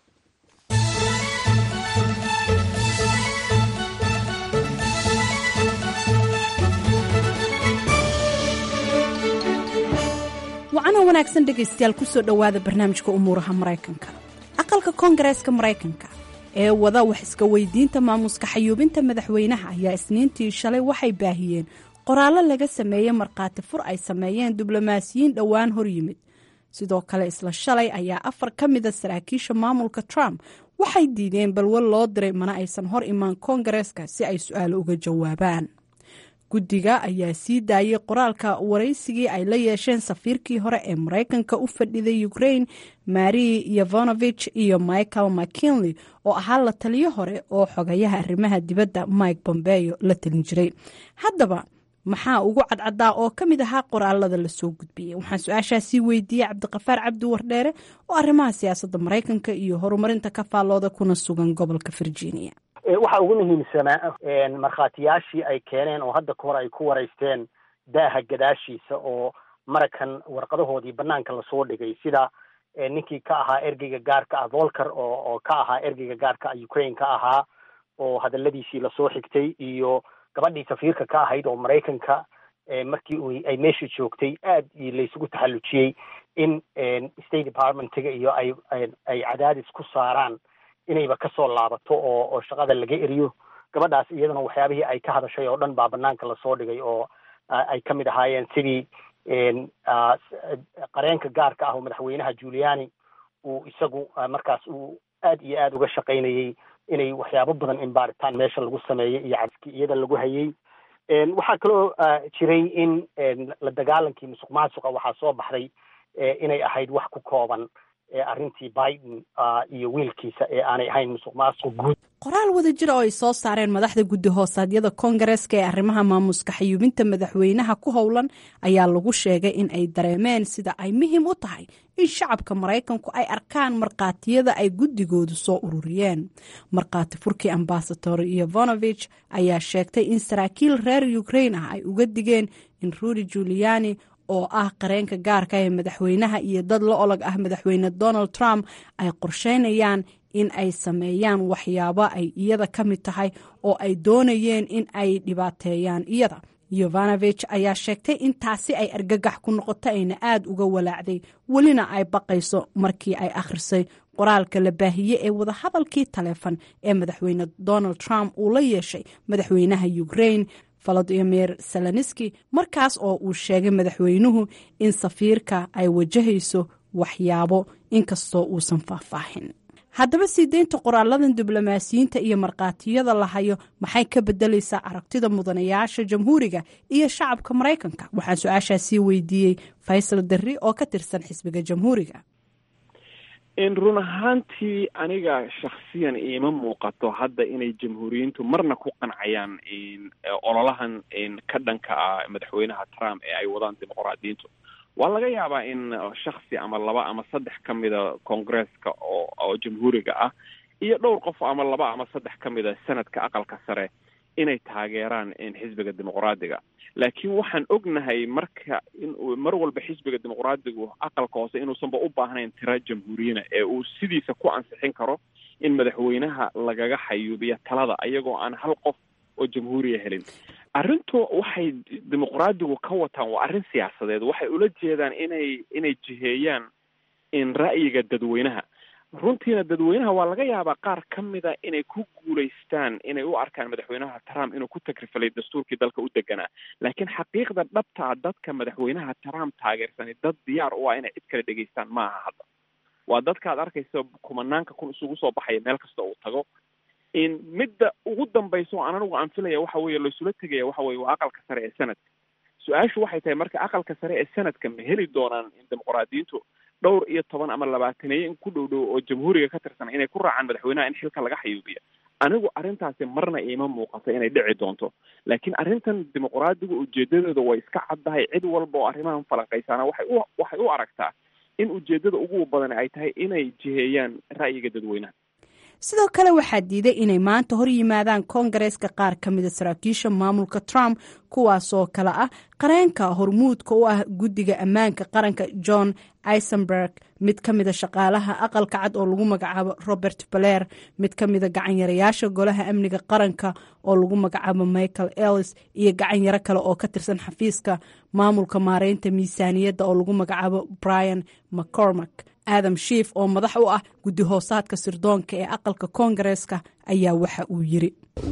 Speaker 12: wacana wanaagsan dhegaystayaal kusoo dhowaada barnaamijka umuuraha maraykanka aqalka koongareeska maraykanka ee wada wax iska weydiinta maamuska xayuubinta madaxweynaha ayaa isniintii shalay waxay baahiyeen qoraallo laga sameeyey markhaati fur ay sameeyeen diblomaasiyiin dhowaan hor yimid sidoo kale isla shalay ayaa afar ka mida saraakiisha maamulka trump waxay diideen balwal loo diray mana aysan hor imaan koongareeska si ay su-aalo uga jawaabaan guddiga ayaa sii daayay qoraalka waraysigii ay la yeesheen safiirkii hore ee maraykanka u fadhiday ukraine mari yevonovich iyo michael mckinley oo ahaa la taliyo hore oo xogayaha arrimaha dibadda mike bombeyo la talin jiray haddaba maxaa ugu cadcadaa oo ka mid ahaa qoraalada lasoo gudbiyey waxaan su-aashaasii weydiiyey cabdiqafaar cabdi wardheere oo arrimaha siyaasadda maraykanka iyo horumarinta ka faallooda kuna sugan gobolka virginia
Speaker 13: waxaa ugu muhiimsanaa markhaatiyaashii ay keeneen oo hadda kahor ay ku waraysteen daaha gadaashiisa oo marakan warqadahoodii banaanka lasoo dhigay sida ninkii ka ahaa ergeyga gaarka ah volker oo oo ka ahaa ergeyga gaarka ah ukraine ka ahaa oo hadaladiisii lasoo xigtay iyo gabadhii safiirka ka ahayd oo maraykanka markii u ay meesha joogtay aad iyo laysugu taxallujiyey in state departmentiga iyo ay ay cadaadis ku saaraan inayba kasoo laabato oo oo shaqada laga eriyo gabadhaas iyadana waxyaabihii ay ka hadashay oo dhan baa banaanka lasoo dhigay oo ay ka mid ahaayeen sidii qareenka gaarka ah oo madaxweynaha juliani uu isagu markaas uu aad iyo aad uga shaqaynayey inay waxyaabo badan in baaritaan meesha lagu sameeyey iyo cadiski iyada lagu hayay waxaa kaloo jiray in la dagaalankii musuq maasuqa waxaa soo baxday inay ahayd wax ku kooban arrintii biden iyo wiilkiisa ee aanay ahayn musuq maasuq guud
Speaker 12: qoraal wada jira oo ay soo saareen madaxda guddi hoosaadyada koongareeska ee arrimaha maamuska xayuubinta madaxweynaha ku howlan ayaa lagu sheegay in ay dareemeen sida ay muhiim u tahay in shacabka maraykanku ay arkaan markhaatiyada ay guddigoodu soo ururiyeen markhaati furkii ambasador iyovonovich ayaa sheegtay in saraakiil reer ukrain ah ay uga digeen in rudy juliani oo ah qareenka gaarka ee madaxweynaha iyo dad la olog ah madaxweyne donald trump ay qorsheynayaan in ay sameeyaan waxyaabo ay iyada ka mid tahay oo ay doonayeen in ay dhibaateeyaan iyada yovanovich ayaa sheegtay in taasi ay argagax ku noqoto ayna aada uga walaacday welina ay baqayso markii ay akhrisay qoraalka la baahiye ee wadahadalkii taleefon ee madaxweyne donald trump uu la yeeshay madaxweynaha ukrain volodimir seloniski markaas oo uu sheegay madaxweynuhu in safiirka ay wajahayso waxyaabo inkastoo uusan faahfaahin haddaba sii deynta qoraaladan diblomaasiyiinta iyo markhaatiyada la hayo maxay ka bedelaysaa aragtida mudanayaasha jamhuuriga iyo shacabka maraykanka waxaan su-aashaasii weydiiyey faysal darri oo ka tirsan xisbiga jamhuuriga
Speaker 14: run ahaantii aniga shaksiyan iima muuqato hadda inay jamhuuriyiintu marna ku qancayaan ololahan ka dhanka ah madaxweynaha trump ee ay wadaan dimuqraadiyiintu waa laga yaabaa in shaksi ama laba ama saddex ka mida koongresska oo oo jamhuuriga ah iyo dhowr qof ama laba ama saddex ka mida sanadka aqalka sare inay taageeraan xisbiga dimuqraadiga laakiin waxaan ognahay marka in mar walba xisbiga dimuqraadigu aqalka hoose inuusanba u baahnayn tira jamhuuriyana ee uu sidiisa ku ansixin karo in madaxweynaha lagaga xayuubiya talada ayagoo aan hal qof oo jamhuuriya helin arrintu waxay dimuqraadigu ka wataan waa arrin siyaasadeed waxay ula jeedaan inay inay jiheeyaan in ra'yiga dadweynaha runtiina dadweynaha waa laga yaabaa qaar ka mida inay ku guulaystaan inay u arkaan madaxweynaha trump inuu ku takrifalay dastuurkii dalka u deganaa laakiin xaqiiqda dhabtaa dadka madaxweynaha trump taageersanay dad diyaar u ah inay cid kale dhegaystaan maaha hadda waa dadkaad arkaysa kumanaanka kun isugu soo baxaya meel kasta uu tago in midda ugu dambaysa oo aan anigu aan filaya waxa weeye laysula tegaya waxa weye waa aqalka sare ee sanadka su-aashu waxay tahay marka aqalka sare ee sanadka ma heli doonaan in dimuqraadiyiintu dhowr iyo toban ama labaataneeye in ku dhow dhow oo jamhuuriga ka tirsan inay ku raacaan madaxweynaha in xilka laga xayuubiya anigu arrintaasi marna iima muuqato inay dhici doonto laakiin arrintan dimuqraadigu ujeedadooda way iska caddahay cid walba oo arrimahan falanqaysaana waxay u waxay u aragtaa in ujeedada ugu badan ay tahay inay jiheeyaan ra'yiga dadweynaha
Speaker 12: sidoo kale waxaa diiday inay maanta hor yimaadaan koongareeska qaar ka mida saraakiisha maamulka trump kuwaasoo kale ah qareenka hormuudka u ah guddiga ammaanka qaranka john isenberg mid ka mida shaqaalaha aqalka cad oo lagu magacaabo robert baler mid ka mida gacanyarayaasha golaha amniga qaranka oo lagu magacaabo michael ellis iyo gacanyaro kale oo ka tirsan xafiiska maamulka maareynta miisaaniyadda oo lagu magacaabo brian mccormack adam shiif oo madax u ah guddi hoosaadka sirdoonka ee aqalka koongareeska ayaa waxa uu yiri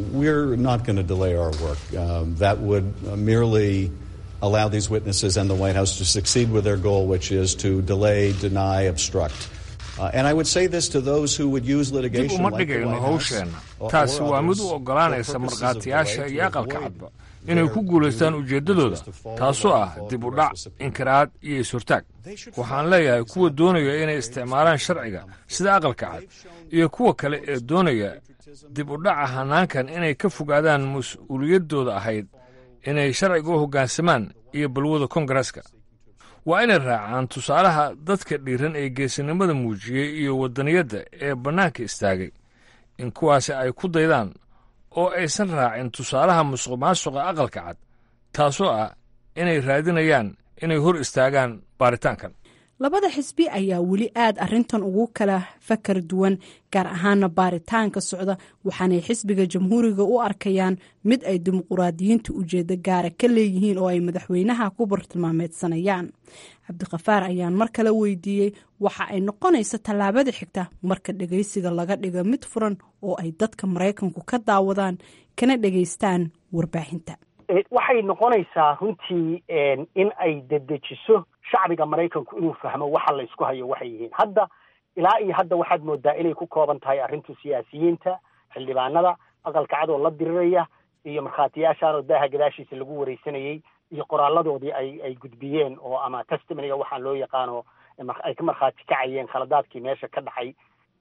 Speaker 15: allow these witnesses and the White House to succeed with their goal, which is to delay, deny, obstruct. Uh, and I would say this to those who would use litigation
Speaker 16: dib uma
Speaker 15: like the
Speaker 16: dhigayno
Speaker 15: White House
Speaker 16: hawsheena
Speaker 15: or-
Speaker 16: taasi
Speaker 15: or
Speaker 16: waa mid
Speaker 15: others
Speaker 16: u
Speaker 15: for
Speaker 16: oggolaanaysa
Speaker 15: purposes of
Speaker 16: markhaatiyaasha
Speaker 15: delay
Speaker 16: iyo
Speaker 15: to
Speaker 16: aqalka
Speaker 15: avoid
Speaker 16: cadba inay ku guulaystaan ujeeddadooda taasoo ah dib u dhac inkiraad iyo is-hortaag waxaan leeyahay kuwa doonaya inay isticmaalaan sharciga sida aqalka cad iyo kuwa kale ee doonaya dib u dhaca hanaankan inay ka fogaadaan mas-uuliyaddooda ahayd inay sharciga u hoggaansamaan iyo balwada koongareeska waa inay raacaan tusaalaha dadka dhiiran ee geesinimada muujiyey iyo waddaniyadda ee bannaanka istaagay in kuwaasi ay ku daydaan oo aysan raacin tusaalaha musuq maasuqa aqalka cad taasoo ah inay raadinayaan inay hor istaagaan baaritaankan
Speaker 12: labada xisbi ayaa weli aad arintan ugu kala fakar duwan gaar ahaana baaritaanka socda waxaanay xisbiga jamhuuriga u arkayaan mid ay dimuquraadiyiinta ujeedo gaara ka leeyihiin oo ay madaxweynaha ku bartilmaameedsanayaan cabdikafaar ayaan mar kale weydiiyey waxa ay noqonaysa tallaabada xigta marka dhegeysiga laga dhigo mid furan oo ay dadka maraykanku ka daawadaan kana dhegeystaan warbaahinta
Speaker 13: Eh, waxay noqonaysaa runtii en, in ay dedejiso shacbiga maraykanku inuu fahmo waxa la isku hayo waxay yihiin hadda ilaa iyo hadda waxaad moodaa inay ku kooban tahay arrinta siyaasiyiinta xildhibaanada aqalka cad oo la diriraya iyo markhaatiyaashaan oo daaha gadaashiisa lagu wareysanayey iyo qoraaladoodii ay ay gudbiyeen oo ama testimoniga waxaan loo yaqaano ay ka markhaati kacayeen khaladaadkii meesha ka dhacay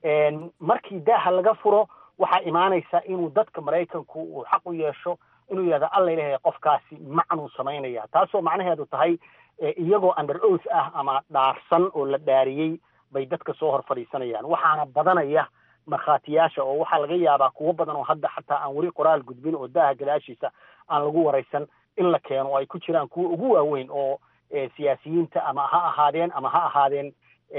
Speaker 13: markii daaha laga furo waxaa imaanaysa inuu dadka maraykanku uu xaq u yeesho inuu yidhahdo alla ilahay qofkaasi macnuu samaynaya taasoo macnaheedu tahay iyagoo under oath ah ama dhaarsan oo la dhaariyey bay dadka soo hor fadhiisanayaan waxaana badanaya markhaatiyaasha oo waxaa laga yaabaa kuwo badan oo hadda xataa aan weli qoraal gudbin oo daaha gadaashiisa aan lagu waraysan in la keeno oo ay ku jiraan kuwa ugu waaweyn oo siyaasiyiinta ama ha ahaadeen ama ha ahaadeen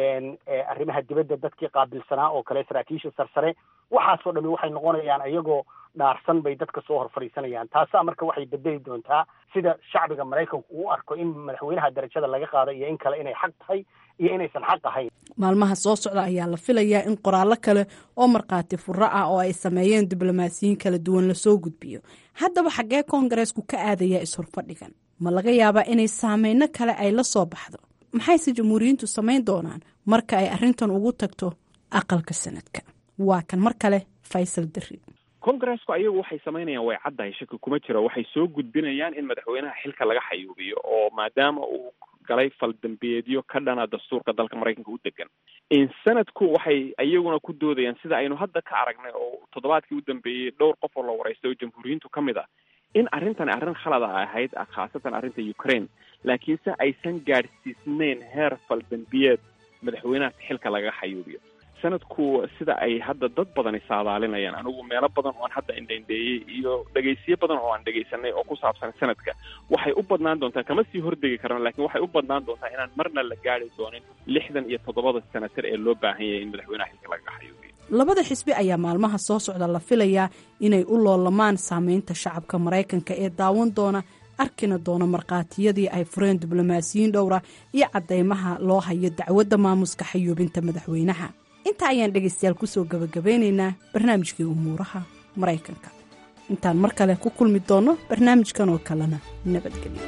Speaker 13: arrimaha dibadda dadkii qaabilsanaa oo kale saraakiisha sarsare waxaasoo dhami waxay noqonayaan iyagoo dhaarsan bay dadka soo hor fadhiisanayaan taasaa marka waxay bedeli doontaa sida shacbiga maraykanku uu arko in madaxweynaha darajada laga qaada iyo in kale inay xaq tahay iyo inaysan xaq ahayn
Speaker 12: maalmaha soo socda ayaa la filayaa in qoraallo kale oo markhaati furo ah oo ay sameeyeen diblomaasiyiin kala duwan lasoo gudbiyo haddaba xaggee koongareesku ka aadayaa is-horfadhigan ma laga yaabaa inay saameyno kale ay la soo baxdo maxayse jamhuuriyiintu samayn doonaan marka ay arrintan ugu tagto aqalka sanadka waa kan mar kale faysal dari
Speaker 14: congresku ayagu waxay samaynayaan way caddahay shaki kuma jiro waxay soo gudbinayaan in madaxweynaha xilka laga xayuubiyo oo maadaama uu galay faldambeedyo ka dhana dastuurka dalka maraykanka u degan sanadku waxay iyaguna ku doodayaan sida aynu hadda ka aragnay oo toddobaadkii u dambeeyey dhowr qof oo la waraystay oo jamhuuriyiintu ka mid ah in arrintani arrin khalada ahayd khaasatan arrinta ukraine laakiinse aysan gaadhsiisneyn heer faldambiyeed madaxweynaha xilka laga xayuubiyo sanadku sida ay hadda dad badani saadaalinayaan anigu meelo badan oo aan hadda indhaindheeyey iyo dhegaysiyo badan oo aan dhegaysanay oo ku saabsan sanadka waxay u badnaan doontaa kama sii hordegi karno lakiin waxay u badnaan doontaa inaan marna la gaari doonin lixdan iyo toddobada senatar ee loo baahan yahay in madaxweynaha xilka laga xayuubiyo
Speaker 12: labada xisbi ayaa maalmaha soo socda la filayaa inay u loolamaan saameynta shacabka maraykanka ee daawan doona arkina doona markhaatiyadii ay fureen diblomaasiyiin dhowra iyo caddeymaha loo hayo dacwadda maamuska xayuubinta madaxweynaha intaa ayaan dhegaystayaal kusoo gabagabeynaynaa barnaamijkii umuuraha maraykanka intaan mar kale ku kulmi doonno barnaamijkan oo kalena nabadgelyo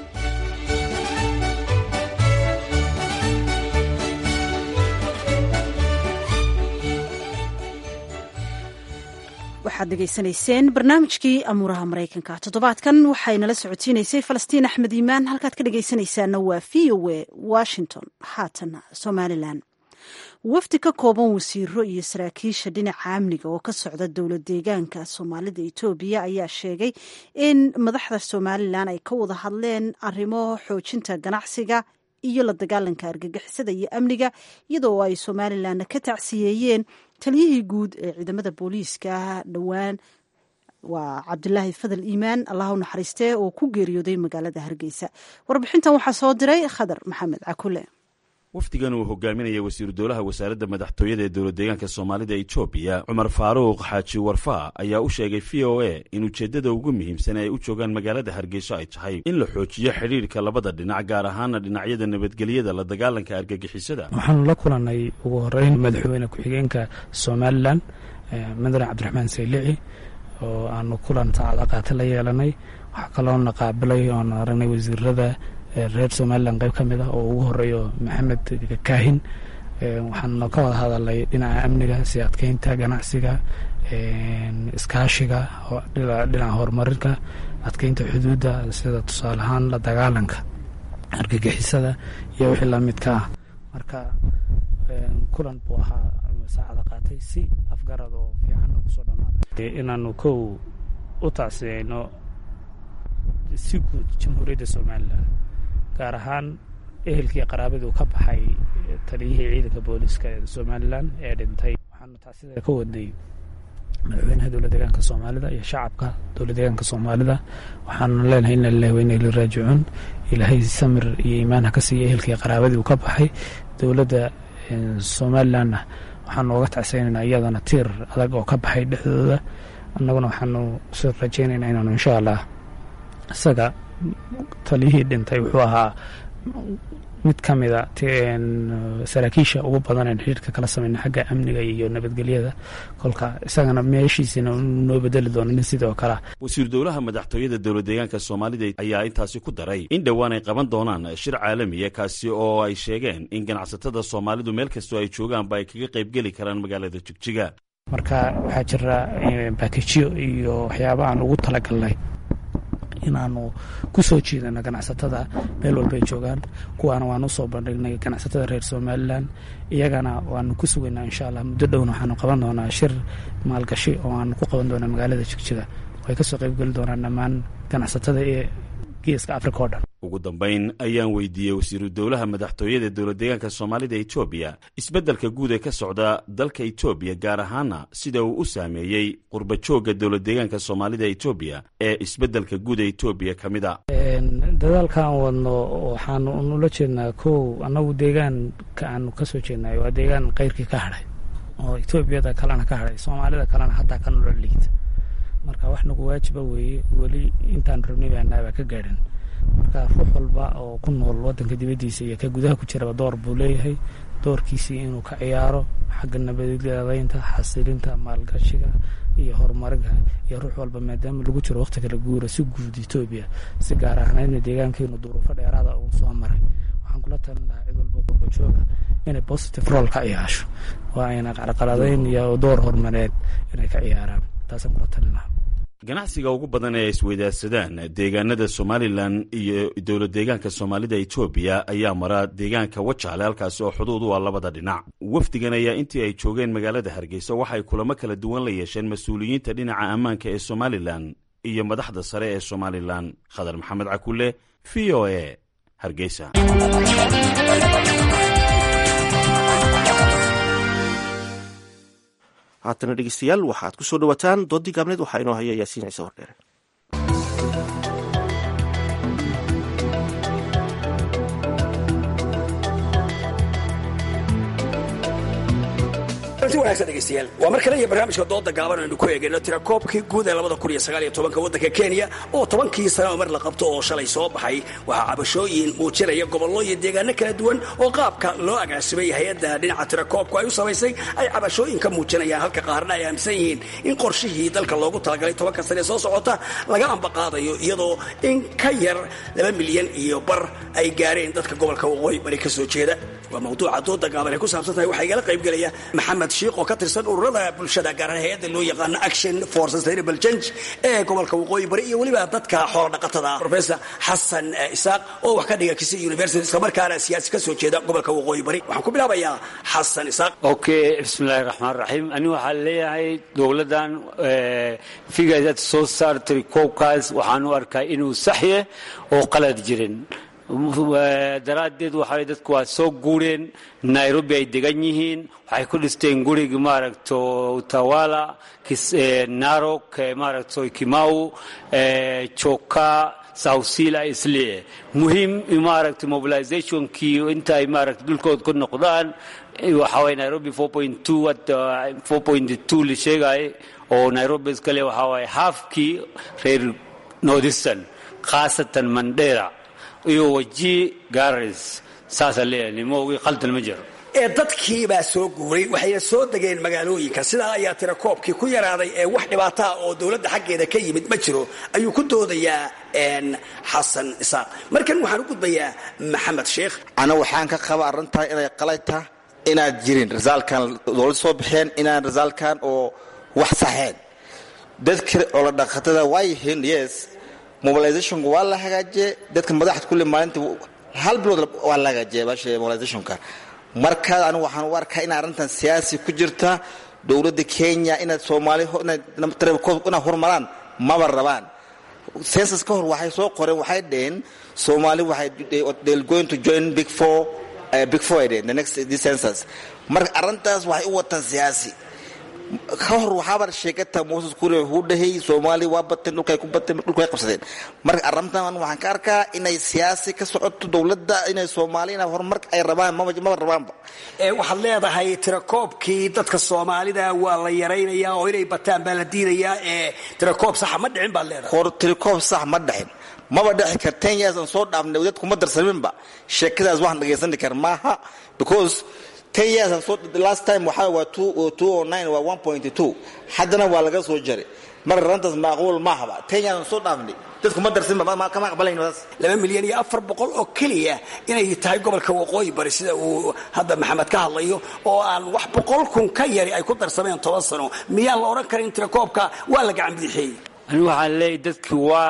Speaker 1: waxaad dhegaysanayseen barnaamijkii amuuraha maraykanka toddobaadkan waxaynala socodsiinaysay falastiin axmed iimaan halkaad ka dhegaysanaysaana waa v o a washington haatana somalilan wafdi ka kooban wasiiro iyo saraakiisha dhinaca amniga oo ka socda dowlad deegaanka soomaalida etoobiya ayaa sheegay in madaxda somalilan ay ka wada hadleen arrimo xoojinta ganacsiga iyo la dagaalanka argagixisada iyo amniga iyadoo ay somalilanna ka tacsiyeeyeen taliyihii guud ee ciidamada booliiska dhowaan waa cabdulaahi fadal iimaan allah u naxariistee oo ku geeriyooday magaalada hargeysa warbixintan waxaa soo diray khadar maxamed cakule
Speaker 17: wafdigan uu hogaaminaya wasiiru dowlaha wasaaradda madaxtooyada ee dowlad deegaanka soomaalida etoobiya cumar faaruuq xaaji warfaa ayaa u sheegay v o a in ujeeddada ugu muhiimsan ay u joogaan magaalada hargeyso ay tahay in la xoojiyo xidhiirka labada dhinac gaar ahaana dhinacyada nabadgelyada la dagaalanka argagixisada
Speaker 18: waxaanu la kulannay ugu horeyn madaxweyne ku-xigeenka somalilan madaran cabdiraxmaan saylici oo aanu kulan saacada qaata la yeelanay waxaa kaloona qaabilay oonu aragnay wasiirada reer somalilan qayb ka mid ah oo ugu horeeyo maxamed kaahin waxaanu ka wada hadalnay dhinaca amniga si adkeynta ganacsiga iskaashiga dhinaca horumarinka adkeynta xuduudda sida tusaale ahaan la dagaalanka argagixisada iyo wixii lamidka ah marka kulan buu ahaa saacada qaatay si afgarad oo fiican kusoo dhamaaday inaanu kow u tacsiyeyno si guud jamhuuriyadda somalilan gaar ahaan ehelkii qaraabaduu ka baxay taliyihii ciidanka booliska ee somalilan ee dhintay waxaanu taasida ka wadnay madaxweynaha dowlad deegaanka soomaalida iyo shacabka dowlad deegaanka soomaalida waxaanu leenahay ina lilahi wa ina ilaihi raajicuun ilaahay samir iyo iimaan ha ka siiya ehelkii qaraabadii uu ka baxay dowladda somalilanna waxaanu oga tacsaynaynaa iyadana tiir adag oo ka baxay dhexdooda annaguna waxaanu si rajaynaynaa inaanu insha allah isaga taliyihii dhintay wuxuu ahaa mid ka mida saraakiisha ugu badan ee xiriirka kala sameyna xagga amniga iyo nabadgelyada kolka isagana meeshiisina noo bedeli doono nin sidoo kale
Speaker 17: wasiir dowlaha madaxtooyada dowlad deegaanka soomaalida ayaa intaasi ku daray in dhowaan ay qaban doonaan shir caalamiya kaasi oo ay sheegeen in ganacsatada soomaalidu meel kastoo ay joogaanba ay kaga qaybgeli karaan magaalada jigjiga
Speaker 18: marka waxaa jira baakijyo iyo waxyaaba aan ugu talagalnay inaanu ku soo jiidano ganacsatada meel walba ay joogaan kuwaana waanu usoo bandhignay ganacsatada reer somalilan iyagana waanu ku sugaynaa insha allah muddo dhowna waxaanu qaban doonaa shir maalgashi oo aanu ku qaban doonaa magaalada jigjiga way kasoo qaybgeli doonaan dhammaan ganacsatada ee geeska africa oo dhan
Speaker 17: ugu dambayn ayaan weydiiyey wasiiru dowlaha madaxtooyada dowlad deegaanka soomaalida etoobiya isbeddelka guud ee ka socda dalka etoobiya gaar ahaana sida uu u saameeyey qurbajoogga dowlad deegaanka soomaalida etoobiya ee isbeddelka guud ee etoobiya ka mid a
Speaker 18: dadaalkaan wadno waxaanu nula jeednaa kow annagu deegaanka aanu ka soo jeednayo waa deegaan keyrkii ka hadhay oo etoobiyada kalena ka hadhay soomaalida kalena hataa ka nolol liigta marka wax nagu waajiba weeye weli intaan rabnay baanaabaa ka gaadhin marka ruux walba oo ku nool wadanka dibaddiisa iyo ka gudaha ku jiraba door buu leeyahay doorkiisii inuu ka ciyaaro xagga nabadgelyadaynta xasilinta maalgashiga iyo horumarinka iyo ruux walba maadaama lagu jiro waqti kala guura si guud etoobiya si gaar ahnaydna deegaankeenu duruufo dheeraada uu soo maray waxaan kula talin lahaa cid walba qurbajooga inay positive role ka ciyaasho waa ayna qarqaladayn iyo door horumareed inay ka ciyaaraan taasaan kula talin lahaa
Speaker 17: ganacsiga ugu badan ee ay isweydaarsadaan deegaanada somalilan iyo dowlad deegaanka soomaalida etoobiya ayaa mara deegaanka wajaale halkaasi oo xuduud u ah labada dhinac wafdigan ayaa intii ay joogeen magaalada hargeysa waxay kulamo kala duwan la yeesheen mas-uuliyiinta dhinaca ammaanka ee somalilan iyo madaxda sare ee somalilan khadar maxamed cakule v o a hargeysa
Speaker 2: haatana dhegeystayaal waxaad ku soo dhowataan doodii gaabneed waxaa inoo haya yaasiin ciise hordheere
Speaker 19: degeystayaal waa mar kale iyo barnaamijka dooda gaaban aynu ku eegayno tirakoobkii guud ee labada kun iyo sagaal iyo tobanka waddanka kenya oo tobankii sano mar la qabto oo shalay soo baxay waxaa cabashooyin muujinaya gobollo iyo deegaano kala duwan oo qaabka loo agaasimay hay-adda dhinaca tirakoobku ay u samaysay ay cabashooyin ka muujinayaan halka qaarna ay aaminsan yihiin in qorshihii dalka loogu talagalay tobanka sane ee soo socota laga ambaqaadayo iyadoo in ka yar laba milyan iyo bar ay gaareen dadka gobolka waqooyi bari ka soo jeeda waa mawduuca dooda gaaban ay ku saabsan tahay waxaa igala qaybgelaya maxamed shiikh oo ka tirsan ururada bulshada gaar ahaan hay-adda loo yaqaano action for sustainable change ee gobolka waqooyi bari iyo weliba dadka xoola dhaqatada professor xasan isaaq oo wax ka dhiga kisi university islamarkaana siyaasi ka soo jeeda gobolka waqooyi bari waxaan ku bilaabayaa xasan isaaq
Speaker 20: okay bismillahi raxmaan raxiim ani waxaan leeyahay dowladdan figurad soo saartay koobkaas waxaan u arkaa inuu saxye oo qalad jirin daraaddeed waxa dadku waa soo guureen nairobi ay degan yihiin waxay ku dhisteen gurigi maaragto utawala narok maaragto kimau joka southsila islee muhiim maaragta mobilizationkii inta ay maaragta dhulkood ku noqdaan waxa waye nairobi la sheegay oo nairobi iskale waxa waye halfkii reer northeastern khaasatan mandera iyo waji garis saasaa leeyahay nimowgii khaldan ma jiro
Speaker 19: ee dadkii baa soo guuray waxayna soo degeen magaalooyinka sidaa ayaa tirakoobkii ku yaraaday ee wax dhibaataa oo dowladda xaggeeda ka yimid ma jiro ayuu ku doodayaa xasan isaaq markan waxaan u gudbayaa maxamed sheekh
Speaker 21: ana waxaan ka qaba arrintaa inay qalayta inaad jirin risaalkan dowladda soo baxeen inaan risaalkan oo wax saxeen dadka oladhaqatada waa yihiin yes mobilizationka waa la hagaajiye dadka madaxda kulle maalinta hal bilood waa la hagaajiye baasha mobilizationka markaa anigu waxaan u arkaa in arrintan siyaasi ku jirta dowladda kenya inaad soomaali inay hormaraan maba rabaan census ka hor waxay soo qoreen waxay dheheen soomaali waxay they're going to join big four uh, big four ay dheheen the next this census marka arrintaas waxay u wataan siyaasi ka hor waxaaba sheegata moses kure wuxuu dhahay soomaali waa bateen dhulkay ku bateen dhulkay qabsadeen marka arrintan waxaan ka arkaa inay siyaasi ka socoto dowladda inay soomaali inay horumar ay rabaan maba maba rabaanba
Speaker 19: waxaad leedahay tirakoobkii dadka soomaalida waa la yaraynayaa oo inay bataan baa la diidayaa ee tirakoob saxa ma dhicin baad leedahay
Speaker 21: hor tirakoob sax ma dhicin maba dhexi kar ten years aan soo dhaafnay dadku ma darsaminba sheekadaas waxaan dhageysani kar maaha because ten years last time waxaa waa two two o nine waa one point two haddana waa laga soo jaray marka rantaas macquul maahaba ten years aan soo dhaafnay dadku ma darsinba kama aqbalayno taas
Speaker 19: laba milyan iyo afar boqol oo keliya inay tahay gobolka waqooyi bari sida uu hadda maxamed ka hadlayo oo aan wax boqol kun ka yari ay ku darsameen toban sano miyaan la odhan karin tirakoobka waa la gacan bidixeeyey
Speaker 20: ani waxaan leeyahy dadkii waa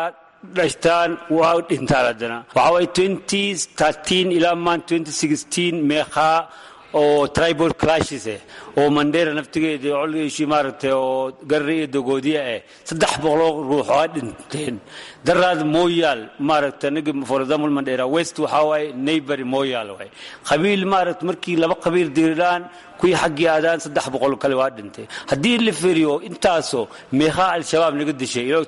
Speaker 20: dhashtaan waa dhintaan haddana waxaa waye 2013 ilaa maan 2016 meeqaa oo tribal clashes eh oo mandera naftigeeda colgiishi maaragtay oo garre iyo dogoodiya eh saddex boqoloo ruux oo dhinteen daraad moyaal maaragtay aniga for example mandera west waxaa waaye neighbory moyaal waay qabiil maaragtay markii laba qabiil diriraan kuwii xaggii aadaan saddex boqol kale waa dhintay haddii la feriyo intaasoo meeqaa al-shabaab naga dishay ilaa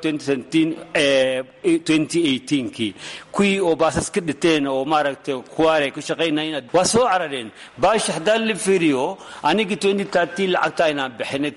Speaker 20: 2018kii kuwii oo baasas ka dhiteen oo maaragtay kuwaare ku shaqaynayeen waa soo carareen baashi haddaan la feriyo anigii 2013 lacagta inaan bixinay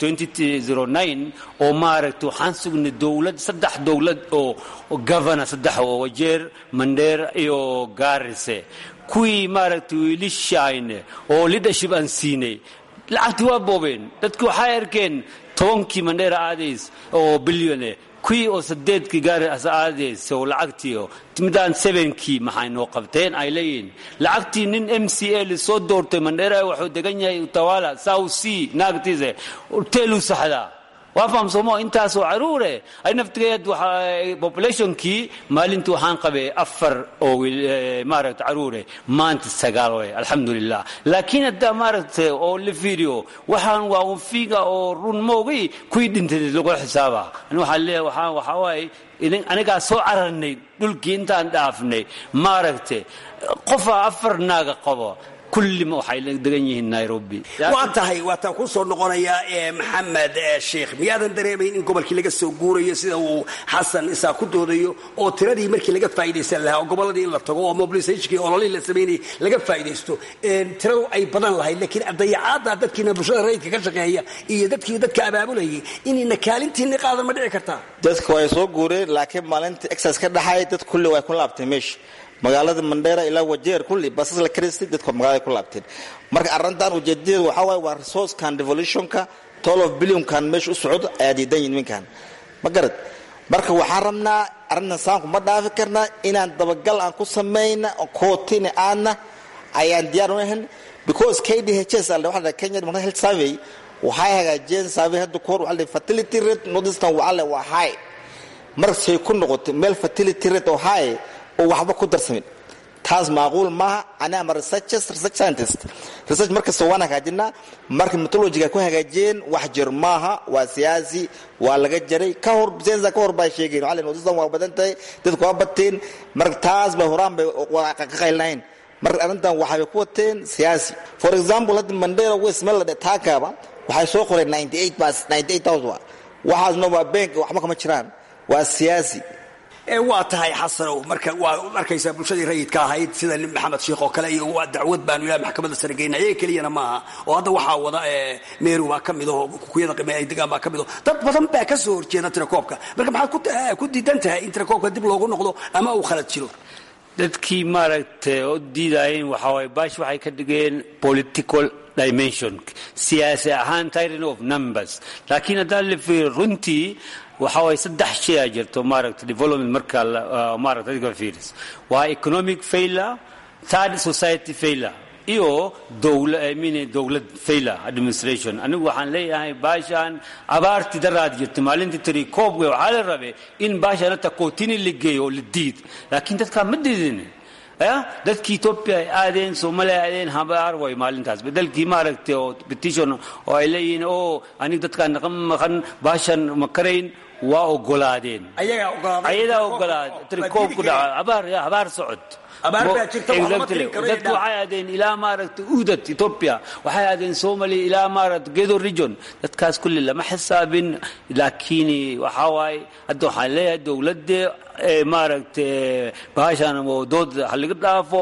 Speaker 20: 2009 oo maaragtay waxaan sugnay dowlad saddex dowlad oo governor saddex oo wajeer mandheer iyo gaarise kuwii maaragtay wiilishayne oo leadership aan siinay lacagtii waa boobeen dadki waxay arkeen tobankii mandheera aadays oo bilyone kuwii oo sadeedkii gaaris aadays oo lacagtii midaan sevenkii maxay noo qabteen ay leeyihiin lacagtii nin m c a lisoo doortay mandheera wuxuu degan yahay utawala south sea naagtiise teelu saxdaa waa fahamsoomo intaasoo caruure ay naftigeed populationkii maalintii waxaan qabay afar oo maaragta caruure maanta sagaal way alxamdulilah laakiin haddaa maaragtay oo la fiiriyo waxaan waa unfiga oo run moogay kuwii dhintay lagu xisaaba ani waxaan leeyahay waxaan waxaa waaye anigaa soo cararnay dhulkii intaan dhaafnay maaragtay qofaa afar naaga qabo kullima waxay degan yihiin nairobi
Speaker 19: waa tahay waataan ku soo noqonayaa maxamed sheikh miyaadan dareemayn in gobolkii laga soo guurayo sida uu xasan isaa ku doodayo oo tiradii markii laga faa'idaysan lahaa oo gobolladii in la tago oo mobilisationkii ololihii la samaynayay laga faa'idaysto tiradu ay badan lahayd laakiin dayacaadda dadkiina bulshada rayidka ka shaqeeya iyo dadkii dadka abaabulayay inayna kaalintiinni qaadan ma dhici kartaa
Speaker 21: dadka way soo guureen laakiin maalinta exas ka dhaxay dad kulli way ku laabtay meesha magaalada mandheera ilaa wajeer kulli basas la karistay dadka magaalada ku laabteen marka arrintan ujeedadeedu waxaa waaye waa resourcekan revolutionka tolof billionkan meesha u socdo ayaa diidan yihin ninkan ma garad marka waxaan rabnaa arrintan saanku ma dhaafi karnaa inaan dabagal aan ku samayna kootina aadna ayaan diyaar u ahan because k d h s waxa kenya department health survey waxay hagaajiyeen survey hadda kahor waxa la fertility rate northeastern waxaa le waa high markasay ku noqotay meel fertility rate oo high oo waxba ku darsamin taas maaquul maaha ani ama researchers research scientist research markasta waan hagaajinaa marka methodologiga ku hagaajiyeen wax jir maaha waa siyaasi waa laga jaray ka hor sensa ka hor baa sheegeen waxaa leen waa badan tahay dadku waa bateen marka taas bay horaan bay ka qaylnayn marka arrintan waxay ku wateen siyaasi for example hadda mandera west meel la dhe taakaaba waxay soo qoreen 98 bas 98000 waxaasna waa bank waxba kama jiraan waa siyaasi
Speaker 19: waa tahay xasanow marka waa arkaysaa bulshadii rayidka ahayd sida maxamed sheikh oo kale iyo waa dacwad baanu ilaah maxkamadda sare geynay ayaga keliyana maaha oo hadda waxaa wada meeru baa ka mid aho kukuyada qime ay degaan baa ka mid aho dad badan baa ka soo horjeeda tirakoobka marka maxaad ku diidan tahay in tirakoobka dib loogu noqdo ama uu khalad jiro
Speaker 20: dadkii maaragtay oo diidayeen waxaa waye baash waxay ka dhigeen political dimension siyaasi ahaan tyranny of numbers laakiin haddaan la fiiriyo runtii waxa waye saddex shay a jirto maaragta development marka maaragta adiga fiiris waa economic failure third society failure iyo dowla I mean dowlad failure administration anigu waxaan leeyahay baashaan abaartii daraad jirta maalintii tiri koobga waxaa la rabay in baashaan hata kootini la geeyo oo la diid laakiin dadkaa ma diidin ya dadkii etoobiya ay aadeen soomaaliya ay aadeen habaar way maalintaas bedelkii maaragtay oo petition oo ay leeyihiin oo aniga dadkaan naqan maqan baashaan ma karayn waa ogolaadeen ayadaa ogolaad trikoob ku dhaca abaar ya habaar socod dadku waxay aadeen ilaa maaragtay uudad ethiopia waxay aadeen somalia ilaa maaragtay gedo region dadkaas kulli lama xisaabin laakiin waxaa waaye hadda waxaan leeyahay dowladda maaragtay bahashan dood ha laga dhaafo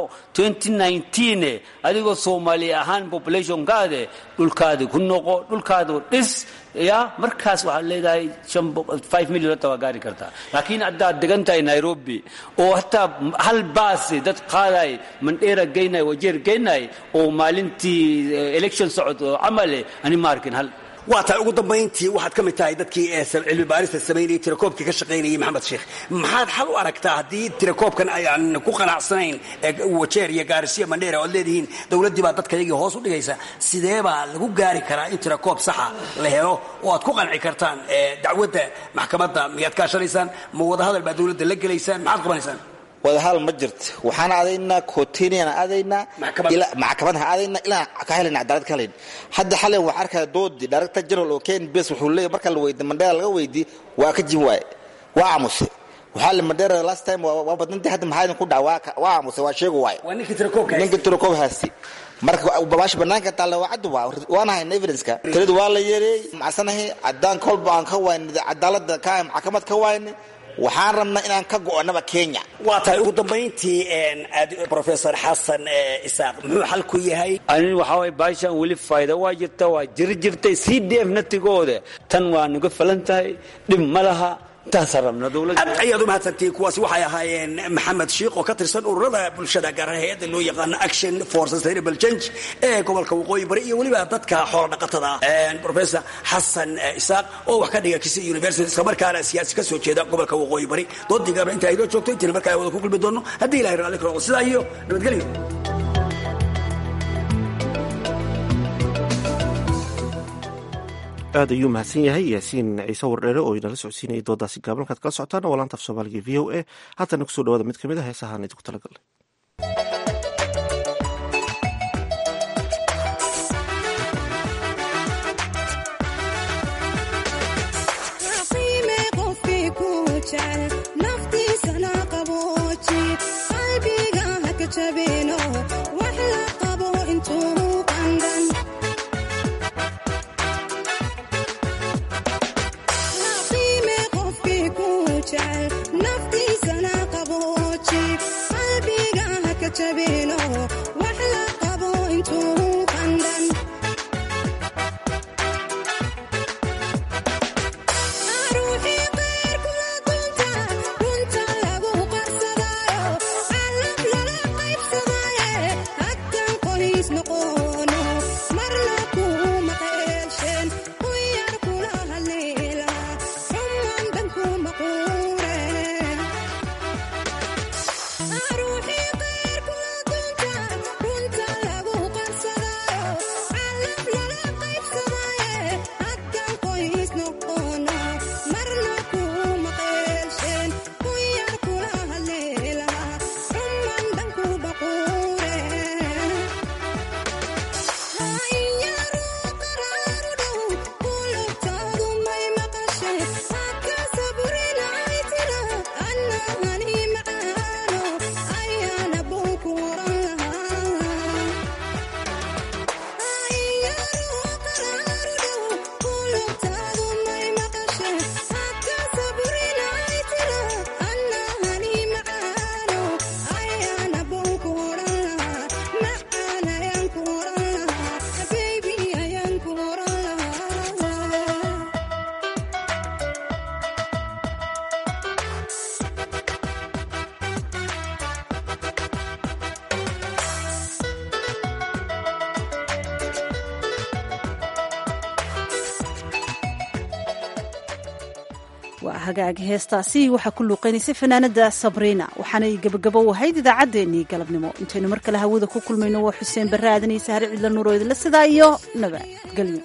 Speaker 20: 2019 adigoo soomaali ahaan populationkaade dhulkaada ku noqo dhulkaada dhis ya markaas waxaad leedahay five million hata waa gaari kartaa laakiin haddaad degan tahay nairobi oo hataa hal baasi dad qaaday mandheera geynay wajeer geynay oo maalintii election socod oo camale ani ma arkin hal
Speaker 19: waa tahay ugu dambayntii waxaad ka mid tahay dadkii ee cilmi baarista samaynayay tirakoobkii ka shaqaynayay maxamed sheekh maxaad xal u aragtaa haddii tirakoobkan ayaan ku qanacsanayn wajeer iyo gaarisiya mandheera oad leedihiin dowladdii baa dadka yagii hoos u dhigaysa sidee baa lagu gaari karaa in tirakoob saxa la helo oo aad ku qanci kartaan dacwadda maxkamadda miyaad kaashanaysaan ma wadahadal baa dowladda la gelaysaan maxaad qabanaysaan
Speaker 21: wadahal ma jirto waxaan adaynaa cootinian adaynaa maxkamadaha adaynaa ilaa ka helana cadaalad ka helayn hadda xalen waxaa arkaya doodii director general oo ken bes wuxuu leeyahy marka la weydi mandheera laga weydii waa ka jim waaye waa aamusay waxaa la mandheera last time waa badnantii hadda maxaa idin ku dhaca waa aamusay waa sheegu waaye
Speaker 19: waa ninkii tirakoob
Speaker 21: ninkii tirakoob haasti marka babaasha banaanka taalla waa caddu waa waan hayna evidenceka tiradu waa la yeereeyey macsanahay cadaan kolba aan ka wayna cadaalada ka maxkamad ka wayna waxaan rabnaa inaan ka go'onaba kenya
Speaker 19: waa tahay ugu dambayntii professor xasan isaaq muxuu xal ku yahay
Speaker 20: ani waxaa waye baashan weli faa'iida waa jirta waa jiri jirtay sii dheef natigooda tan waa nuga falan tahay dhib ma laha
Speaker 19: aad ayaad u mahadsantihiin kuwaasi waxay ahaayeen maxamed shiikh oo ka tirsan ururada bulshada gaar ahaan hay-adda loo yaqaano action for sustainable change ee gobolka waqooyi bari iyo weliba dadka xoola dhaqatada professor xasan isaaq oo wax ka dhiga kisi university isla markaana siyaasi ka soo jeeda gobolka waqooyi bari doodii gaabna inta aynoo joogto intiina markaa wada ku kulmi doono haddii ilahay raalli karo sidaa iyo nabadgelyo
Speaker 2: aad ayuu mahadsan yahay yaasiin ciise wardheere oo inala socodsiinayay doodaasi gaaban halkaad kala socotaan waa laanta af soomaaliga v o a haatana kusoo dhawaada mid ka mid a heesahaan idinku talagalnay
Speaker 1: waa hagaag heestaasi waxaa ku luuqaynaysay fanaanada sabriina waxaanay gebagabo u ahayd idaacaddeenii galabnimo intaynu mar kale hawada ku kulmayno waa xuseen barre aadanaysa hari cidla nuuro idinla sidaa iyo nabadgelyo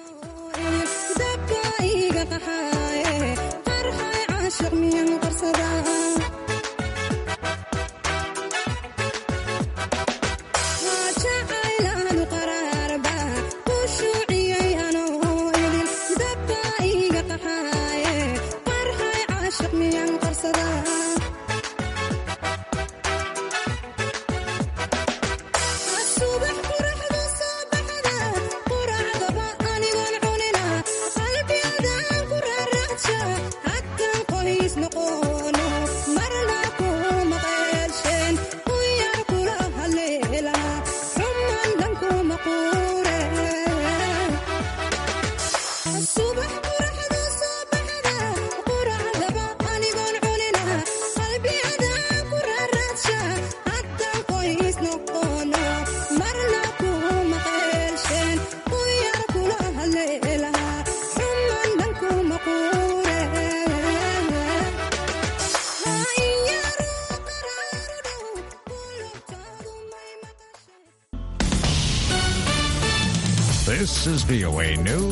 Speaker 4: noqono This is VOA News.